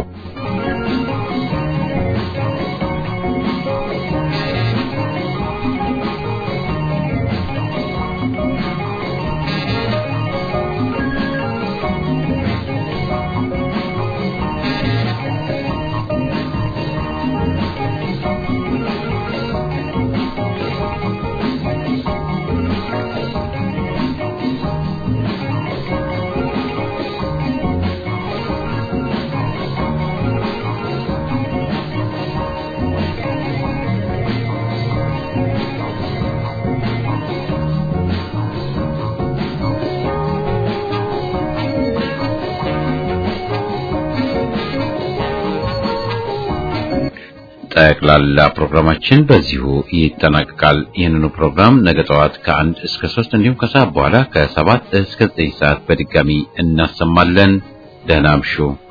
A: ጠቅላላ ፕሮግራማችን በዚሁ ይጠናቀቃል። ይህንኑ ፕሮግራም ነገ ጠዋት ከአንድ እስከ ሶስት እንዲሁም ከሰዓት በኋላ ከሰባት እስከ ዘጠኝ ሰዓት በድጋሚ እናሰማለን። ደህና አምሹ።